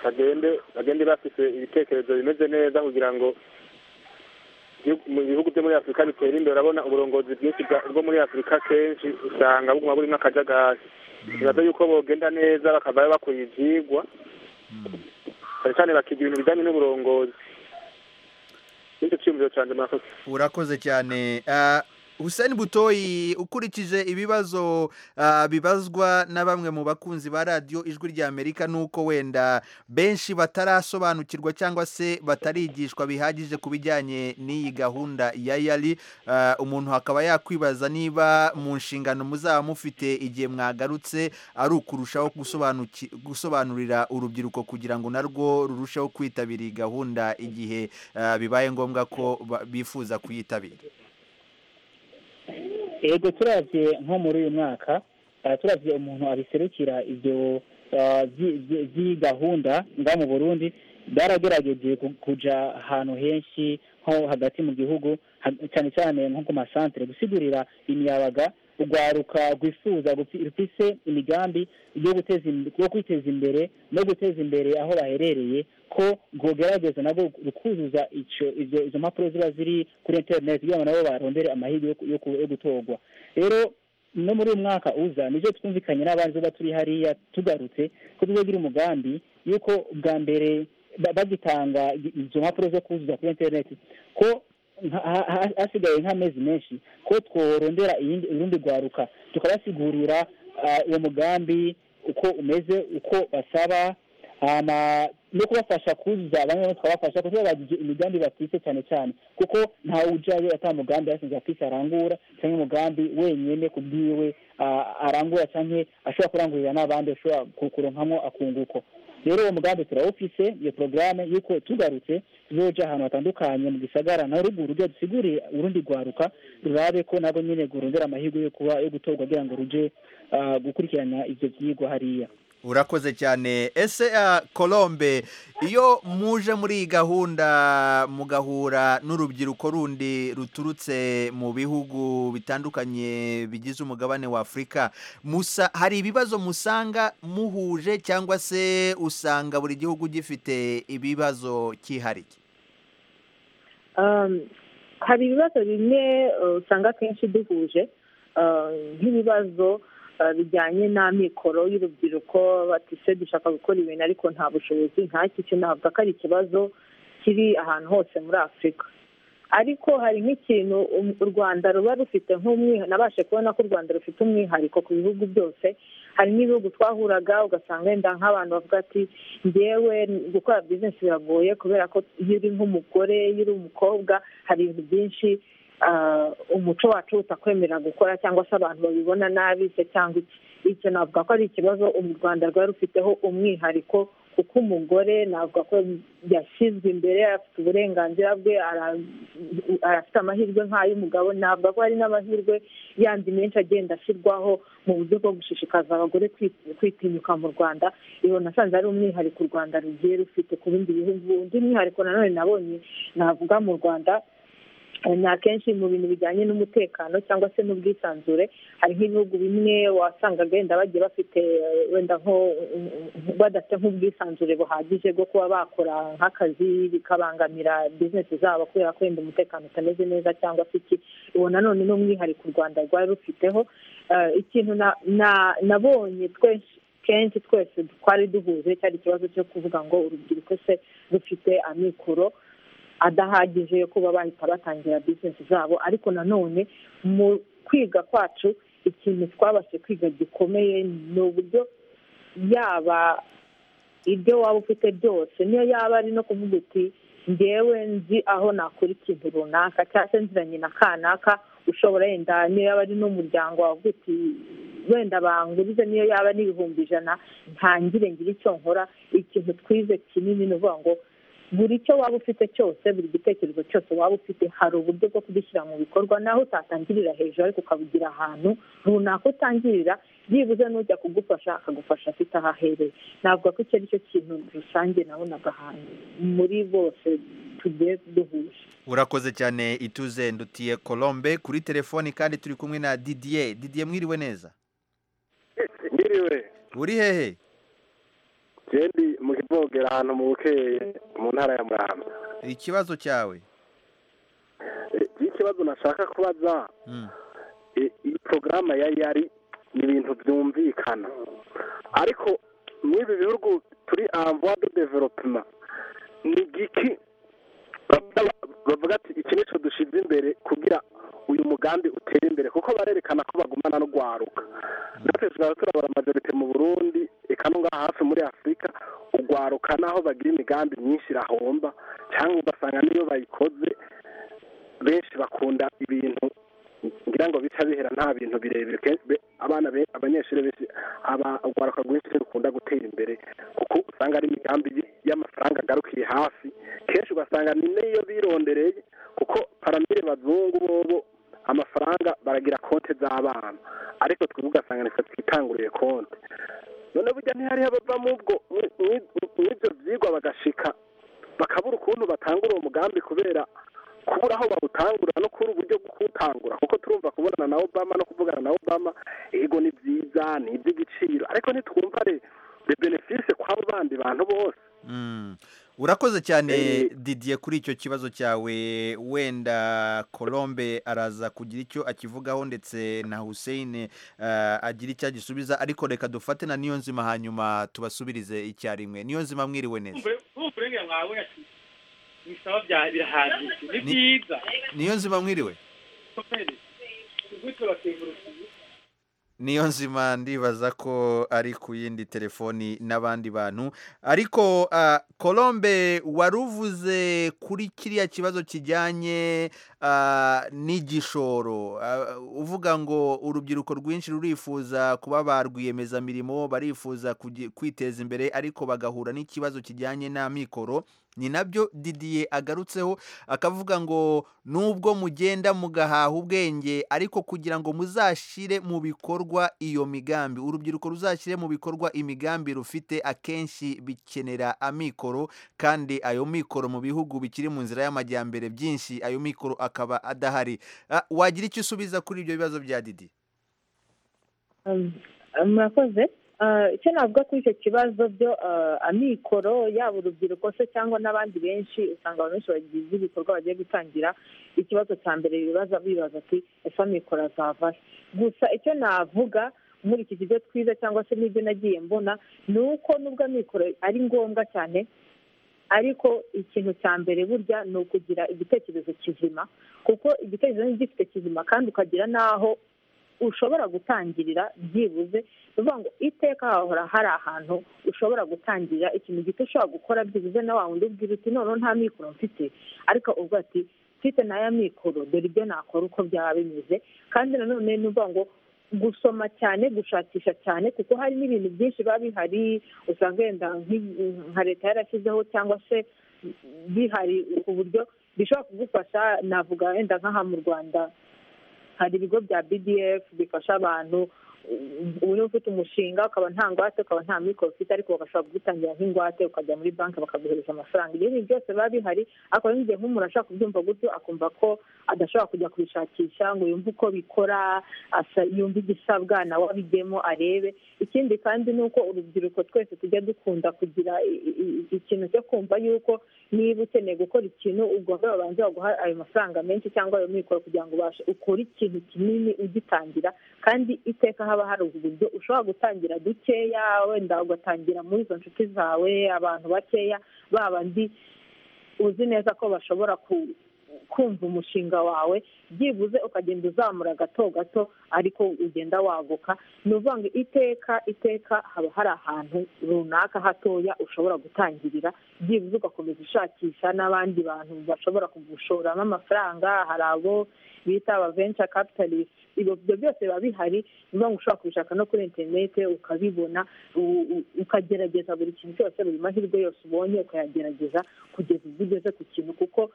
S17: bagende bagende bafite ibitekerezo bimeze neza kugira ngo igihugu- mu bihugu byo muri afurika bitera imbere urabona uburongozi bwinshi bwa- bwo muri afurika kenshi usanga buguma burimo akajagari bibaza yuko bogenda neza bakavayo bakuye ibyigwa cyane cyane bakiga ibintu bijyanye n'uburongozi nicyo cyiyumviro cyanjye murakoze
S1: urakoze cyane Ah, Hussein Butoyi ukurikije ibibazo ah, bibazwa na bamwe mu bakunzi ba radio ijwi rya Amerika nuko wenda benshi batarasobanukirwa cyangwa se batarigishwa bihagije kubijyanye n'iyi gahunda ya Yali Ah, umuntu akaba yakwibaza niba mu nshingano muzaba mufite igihe mwagarutse ari ukurushaho gusobanuki- gusobanurira urubyiruko kugira ngo narwo rurusheho kwitabira iyi gahunda igihe ah, bibaye ngombwa ko ba- bifuza kuyitabira
S7: yego turabye nko muri uyu mwaka eh, turabye umuntu abiserukira ibyo eh, byi- byi- by'iyi gahunda nga mu burundi baragerageje ku- kuja ahantu henshi nko hagati mu gihugu ha- cyane cyane nko ku masantere gusigurira imiyabaga urwaruka rwifuza gufi- rufise imigambi yo guteza im- yo kwiteza imbere no guteza imbere aho baherereye ko rwogerageza nabwo rukuzuza ico izo izo mpapuro ziba ziri kuri interineti kugira ngo nabo barondere amahirwe yo ku- yo ku- yo gutorwa rero no muri uyu mwaka uza nivyo twumvikanye n'abandi tuba turi hariya tugarutse ko tuzogira umugambi yuko bwa mbere ba- bagitanga i- izo mpapuro zo kuzuza kuri interineti ko nka- ha- ha- hasigaye nk'amezi menshi ko tworondera iyindi- urundi rwaruka tukabasigurira ah, uwo mugambi uko umeze uko basaba hama no kubafasha kuzuza bamwe bo tukabafasha kuko bagize imigambi bafise cyane cyane kuko ntawe ujayo ata mugambi yasinze afise arangura cyangwa umugambi wenyene ku bwiwe ah, arangura cyangwa ashobora kurangurira n'abandi ashobora ku- kuronkamwo akunguko rero uwo mugambi turawufise iyo porogaramu y'uko tugarutse tuzoja ahantu hatandukanye mu gisagara na ruguru rujya dusigurire urundi rwaruka rurabe ko nabwo nyene rurondera amahirwe yo kuba yo gutorwa kugira ngo ruje ah, gukurikirana ivyo vyigwa hariya
S1: urakoze cyane ese ah, colombe iyo muje muri iyi gahunda mugahura n'urubyiruko rundi ruturutse mu bihugu bitandukanye bigize umugabane wa afurika musa hari ibibazo musanga muhuje cyangwa se usanga buri gihugu gifite ibibazo cyihariye
S8: Um, hari ibibazo bimwe uh, usanga akenshi duhuje uh, nk'ibibazo uh, bijyanye n'amikoro y'urubyiruko bati se dushaka gukora ibintu ariko nta bushobozi nk'iki cyo navuga ko ari ikibazo kiri ahantu hose muri afurika ariko hari nk'ikintu um- u rwanda ruba rufite nk'umwihariko nabashe kubona ko u rwanda rufite umwihariko ku bihugu byose hari n'ibihugu twahuraga ugasanga wenda nk'abantu bavuga ati ngewe gukora bizinesi biragoye kubera ko iyo uri nk'umugore iyo uri umukobwa hari ibintu byinshi ah, umuco wacu utakwemera gukora cyangwa se abantu babibona nabi se cyangwa iki icyo navuga ko ari ikibazo u rwanda rwari rufiteho umwihariko kuko umugore navuga ko yashyizwe imbere afite uburenganzira bwe ara- arafite amahirwe nk'ay'umugabo navuga ko hari n'amahirwe yandi menshi agenda ashyirwaho mu buryo bwo gushishikaza abagore kwi- kwitinyuka mu rwanda iyo nasanze ari umwihariko u rwanda rugiye rufite ku bindi bihugu undi mwihariko nanone nabonye navuga mu rwanda Eh, ni akenshi mu bintu bijyanye n'umutekano cyangwa se n'ubwisanzure hari nk'ibihugu bimwe wasangaga wenda bagiye bafite eh, wenda nko badafite nk'ubwisanzure buhagije bwo kuba bakora nk'akazi bikabangamira bizinesi zabo kubera ko wenda umutekano utameze neza cyangwa se iki uwo nanone ni umwihariko u rwanda rwari rufiteho Eh, ikintu na- na- nabonye twese kenshi twese twari duhuje cyari ikibazo cyo kuvuga ngo urubyiruko se rufite amikoro adahagije yo kuba bahita batangira bizinesi zabo ariko nanone mu kwiga kwacu ikintu twabashe kwiga gikomeye ni uburyo yaba ibyo waba ufite byose niyo yaba ari no kuvuga uti ngewe nzi aho nakora ikintu runaka cyangwa se nziranye na kanaka ushobora yenda niyo yaba ari n'umuryango wavuga uti wenda bangurize niyo yaba ari ibihumbi ijana ntangire ngire icyo nkora ikintu twize kinini ni ukuvuga ngo buri cyo waba ufite cyose buri gitekerezo cyose waba ufite hari uburyo bwo kugishyira mu bikorwa naho utatangirira hejuru ariko ukabugira ahantu runaka utangirira byibuze n'ujya kugufasha akagufasha afite aho ahereye navuga ko icyo ari cyo kintu rusange nabonaga ahantu muri bose tugiye duhuje
S1: urakoze cyane ituze ndutiye colombe kuri telefoni kandi turi kumwe na didier didier mwiriwe neza
S17: Ndiriwe.
S1: uri hehe
S17: Jendi mu kivogera ahantu mu bukeye mu ntara ya Muramvya.
S1: ikibazo cyawe
S17: Eh, Ikibazo nashaka kubaza
S1: Mm.
S17: eh, iyi porogaramu ya yari ni ibintu byumvikana ariko muri ibi bihugu turi amvuwa do developima ni igiki bavuga bavuga ati iki nicyo dushyize imbere kugira uyu mugambi utere imbere kuko barerekana ko bagumana no gwaruka natwe tuzaba turabara majorite mu burundi eka no ngaha hafi muri afurika ugwaruka naho bagira imigambi myinshi irahomba cyangwa ugasanga niyo bayikoze benshi bakunda ibintu ngira ngo bica bihera nta bintu birebire kenshi be- abana be- abanyeshuri benshi abagwaruka rwinshi bakunda gutera imbere kuko usanga ari imigambi y- y'amafaranga agarukiye hafi kenshi ugasanga ni n'iyo birondereye kuko paramire bazungu bobo amafaranga baragira konti z'abana ariko twebwe ugasanga nitwe twitanguriye konti none burya ntihariho abava mu bwo mu- mu- mu ibyo byigwa bagashika bakabura ukuntu batangura uwo mugambi kubera kubura aho bawutangura no kubura uburyo bwo kuwutangura kuko turumva kubonana na obama no kuvugana na obama ego ni byiza ni iby'igiciro ariko ntitwumva re le benefice kw'abo bandi bantu bose
S1: Mm. urakoze cyane didier kuri icyo kibazo cyawe wenda colombe araza kugira icyo akivugaho ndetse na hussein eh, agira icyo agisubiza ariko reka dufate na niyo nzima hanyuma tubasubirize icyarimwe niyo nzima mwiriwe neza
S18: nk'uburengere mwawe ati ibisaba bya birahagije ni byiza
S1: niyo nzima mwiriwe
S18: komere gutyo bakengurukiye
S1: niyo nzima ndibaza ko ari ku yindi telefoni n'abandi bantu ariko ah, colombe wari uvuze kuri kiriya kibazo kijyanye ah, n'igishoro Ah, uvuga ngo urubyiruko rwinshi rurifuza kuba ba rwiyemezamirimo barifuza kugi- kwiteza imbere ariko bagahura n'ikibazo kijyanye n'amikoro ni nabyo didiye agarutseho akavuga ngo nubwo mugenda mugahaha ubwenge ariko kugira ngo muzashyire mu bikorwa iyo migambi urubyiruko ruzashyire mu bikorwa imigambi rufite akenshi bikenera amikoro kandi ayo mikoro mu bihugu bikiri mu nzira y'amajyambere byinshi ayo mikoro akaba adahari Ah, wagira icyo usubiza kuri ibyo bibazo bya didi
S8: Um, um, murakoze Uh, icyo navuga kuri icyo kibazo byo uh, amikoro yaba urubyiruko se cyangwa n'abandi benshi usanga abantu benshi bagize ibikorwa bagiye gutangira ikibazo cya mbere bibaza bibaza ati ese amikoro azava he gusa icyo navuga muri iki kigo twiza cyangwa se n'ibyo nagiye mbona ni uko nubwo amikoro ari ngombwa cyane ariko ikintu cya mbere burya ni ukugira igitekerezo kizima kuko igitekerezo ni gifite kizima kandi ukagira n'aho ushobora gutangirira byibuze ni ukuvuga ngo iteka hahora hari ahantu ushobora gutangirira ikintu gito ushobora gukora byibuze na wa wundi ubwira uti noneho nta mikoro mfite ariko uvuga ati mfite n'aya mikoro dore ibyo nakora uko byaba bimeze kandi nanone n'uvuga ngo gusoma cyane gushakisha cyane kuko hari n'ibintu byinshi biba bihari usanga wenda nk'i- nka leta yarashyizeho cyangwa se bihari ku buryo bishobora kugufasha navuga wenda nk'aha mu rwanda hari ibigo bya bdf bifasha abantu ubu niba ufite umushinga ukaba nta ngwate ukaba nta mikoro ufite ariko bagashobora kugutangira nk'ingwate ukajya muri banki bakaguhereza amafaranga ibyo bintu byose biba bihari ariko rero igihe nk'umuntu ashaka kubyumva gutyo akumva ko adashobora kujya kubishakisha ngo yumve uko bikora asa- yumve igisabwa nawe abijyemo arebe ikindi kandi ni uko urubyiruko twese tujya dukunda kugira i- i- i- ikintu cyo kumva yuko niba ukeneye gukora ikintu ugomba babanza baguha ayo mafaranga menshi cyangwa ayo mikoro kugira ngo ubashe ukore ikintu kinini ugitangira kandi iteka haba hari uburyo ushobora gutangira dukeya wenda ugatangira muri izo nshuti zawe abantu bakeya babandi uzi neza ko bashobora ku- kumva umushinga wawe byibuze ukagenda uzamura gato gato ariko ugenda waguka ni ukuvuga ngo iteka iteka haba hari ahantu runaka hatoya ushobora gutangirira byibuze ugakomeza ushakisha n'abandi bantu bashobora kugushoramo amafaranga hari abo bita aba venture capitalist ibyo byose biba bihari ni ukuvuga ngo ushobora kubishaka no kuri interinete ukabibona u- u- ukagerageza buri kintu cyose buri mahirwe yose ubonye ukayagerageza kugeza ubwo ugeze ku kintu kuko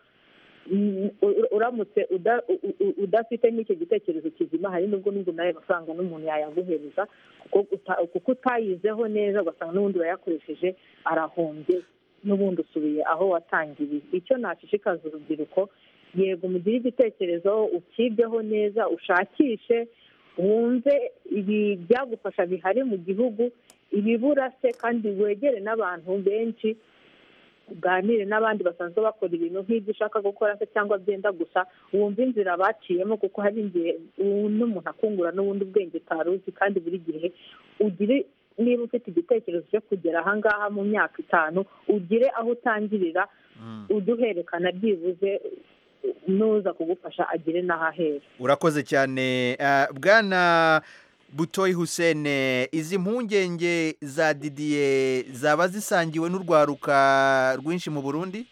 S8: mm, u- uramutse uda- u- u- udafite n'icyo gitekerezo kizima hari nubwo nubwo nayo mafaranga n'umuntu yayaguhereza kuko uta- kuko utayizeho neza ugasanga n'ubundi urayakoresheje arahombye n'ubundi usubiye aho watangiriye icyo nashishikaza urubyiruko yego mugire igitekerezo ukigeho neza ushakishe wumve ibi byagufasha bihari mu gihugu ibibura se kandi wegere n'abantu benshi uganire n'abandi basanzwe bakora ibintu nk'ibyo ushaka gukora se cyangwa byenda gusa wumva inzira baciyemo kuko hari igihe u- n'umuntu akungura n'ubundi bwenge utari uzi kandi buri gihe ugire niba ufite igitekerezo cyo kugera aha ngaha mu myaka itanu ugire aho utangirira uduherekana byibuze n'uza kugufasha agire n'ahahera
S1: urakoze cyane Ah, bwana butoyi husene izi mpungenge za didiye zaba zisangiwe n'urwaruka rwinshi mu burundi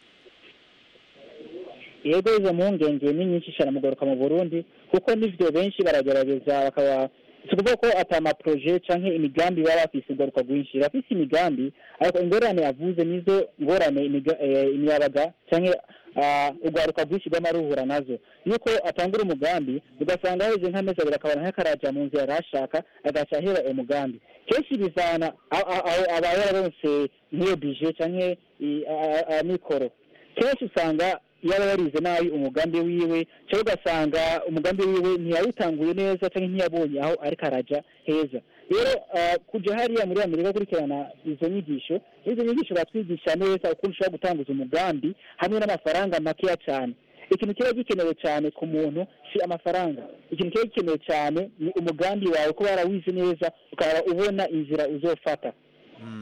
S7: yego izo mpungenge ni nyinshi cyane mu kugaruka mu burundi kuko n'ibyo benshi baragerageza bakaba si ukuvuga ko ata amaporoje cyangwa imigambi baba bafise ingaruka rwinshi bafise imigambi ariko ingorane yavuze nizo ngorane imiga- eh, imiyabaga cyangwa ah, urwaruka rwinshi rw'amaruhura nazo yuko atangura umugambi ugasanga haheze nk'amezi abiri akabona nk'akaraja mu nzira yari ashaka agaca ahera uwo mugambi kenshi bizana aho aho aba yararonse nk'iyo bije cyangwa i- a- a- amikoro kenshi usanga yaba yarize nabi umugambi wiwe cyangwa ugasanga umugambi wiwe ntiyawutanguye neza cyangwa ntiyabonye aho ariko araja heza rero ah, kujya hariya muri amerika gukurikirana izo nyigisho izo nyigisho batwigisha neza ukuntu ushobora gutanguza umugambi hamwe n'amafaranga makeya cyane ikintu kiba gikenewe cyane ku muntu si amafaranga ikintu kiba gikenewe cyane ni umugambi wawe kuba warawize neza ukaba ubona inzira uzofata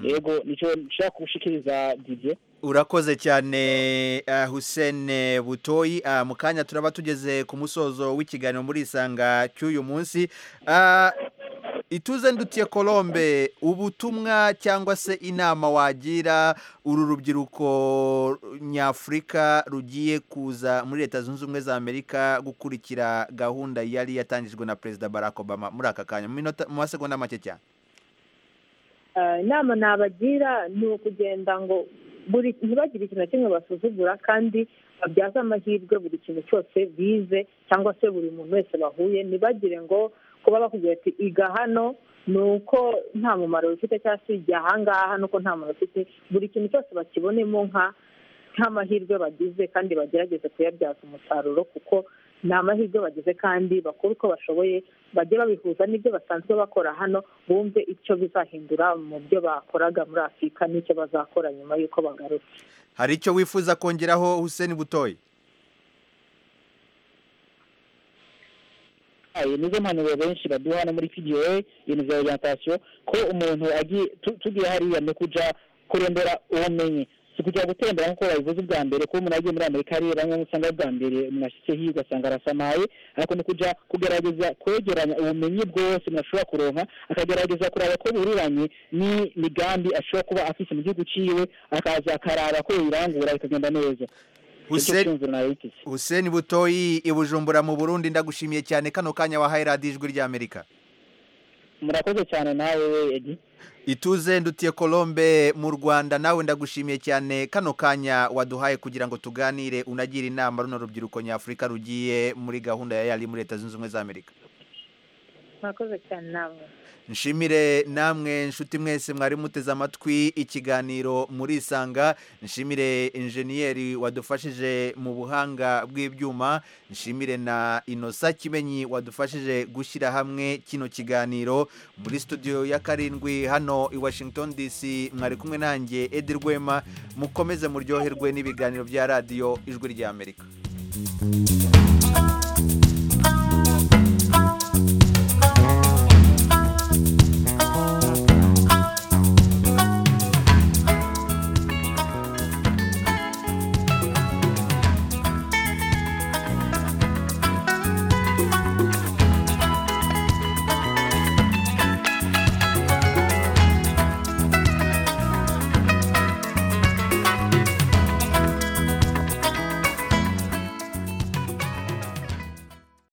S7: yego nicyo nshaka gushikiriza didier
S1: urakoze cyane ah, husene butoyi Ah, mu kanya turaba tugeze ku musozo w'ikiganiro muri isanga cy'uyu munsi Ah, ituze ndutiye colombe ubutumwa cyangwa se inama wagira uru rubyiruko nyafurika rugiye kuza muri leta zunze ubumwe za amerika gukurikira gahunda yari yatangijwe na perezida barack obama muri aka kanya mu minota- mu masegonda make cyane
S8: Eh, inama nabagira ni ukugenda ngo buri ntibagire ikintu na kimwe basuzugura kandi babyaze amahirwe buri kintu cyose bize cyangwa se buri muntu wese bahuye ntibagire ngo kuba bakubwira ati iga hano ni uko nta mumaro bifite cyangwa se ijya ahangaha ni uko nta mumaro bifite buri kintu cyose bakibonemo nka nk'amahirwe bagize kandi bagerageze kuyabyaza umusaruro kuko ni amahirwe bagize kandi bakora uko bashoboye bajye babihuza n'ibyo basanzwe bakora hano bumve icyo bizahindura mu byo bakoraga muri afurika n'icyo bazakora nyuma y'uko bagarutse
S1: hari icyo wifuza kongeraho huseni butoyi
S7: ayo nizo mpanuro benshi baduha hano muri pda ibintu bya orientation ko umuntu agiye tu- tugiye hariya ni ukuja kurembera ubumenyi si kujya gutembera nk'uko babivuze ubwa mbere kuba umuntu agiye muri amerika hariya bamwe usanga bwa mbere umuntu ashitse hiyo ugasanga arasamaye ariko ni ukuja kugerageza kwegeranya ubumenyi bwose umuntu ashobora kuronka akagerageza kuraba ko buriranye n'imigambi ashobora kuba afise mu gihugu ciwe akaza akaraba ko yirangura bikagenda neza
S1: Hussein Hussein Butoyi i Bujumbura mu Burundi ndagushimiye cyane kano kanya wahaye radiyo ijwi ry'Amerika
S7: murakoze cyane nawe edi
S1: ituze ndutiye Colombe mu Rwanda nawe ndagushimiye cyane kano kanya waduhaye kugira ngo tuganire unagira inama runo rubyiruko nyafurika rugiye muri gahunda ya yari muri leta zunze ubumwe za Amerika
S8: murakoze cyane namwe
S1: nshimire namwe nshuti mwese mwari muteze amatwi ikiganiro murisanga nshimire injeniyeri wadufashije mu buhanga bw'ibyuma nshimire na inosa kimenyi wadufashije gushyira hamwe kino kiganiro muri studio ya karindwi hano i washington dc mwari kumwe nanjye edi rwema mukomeze muryoherwe n'ibiganiro bya radiyo ijwi ry'amerika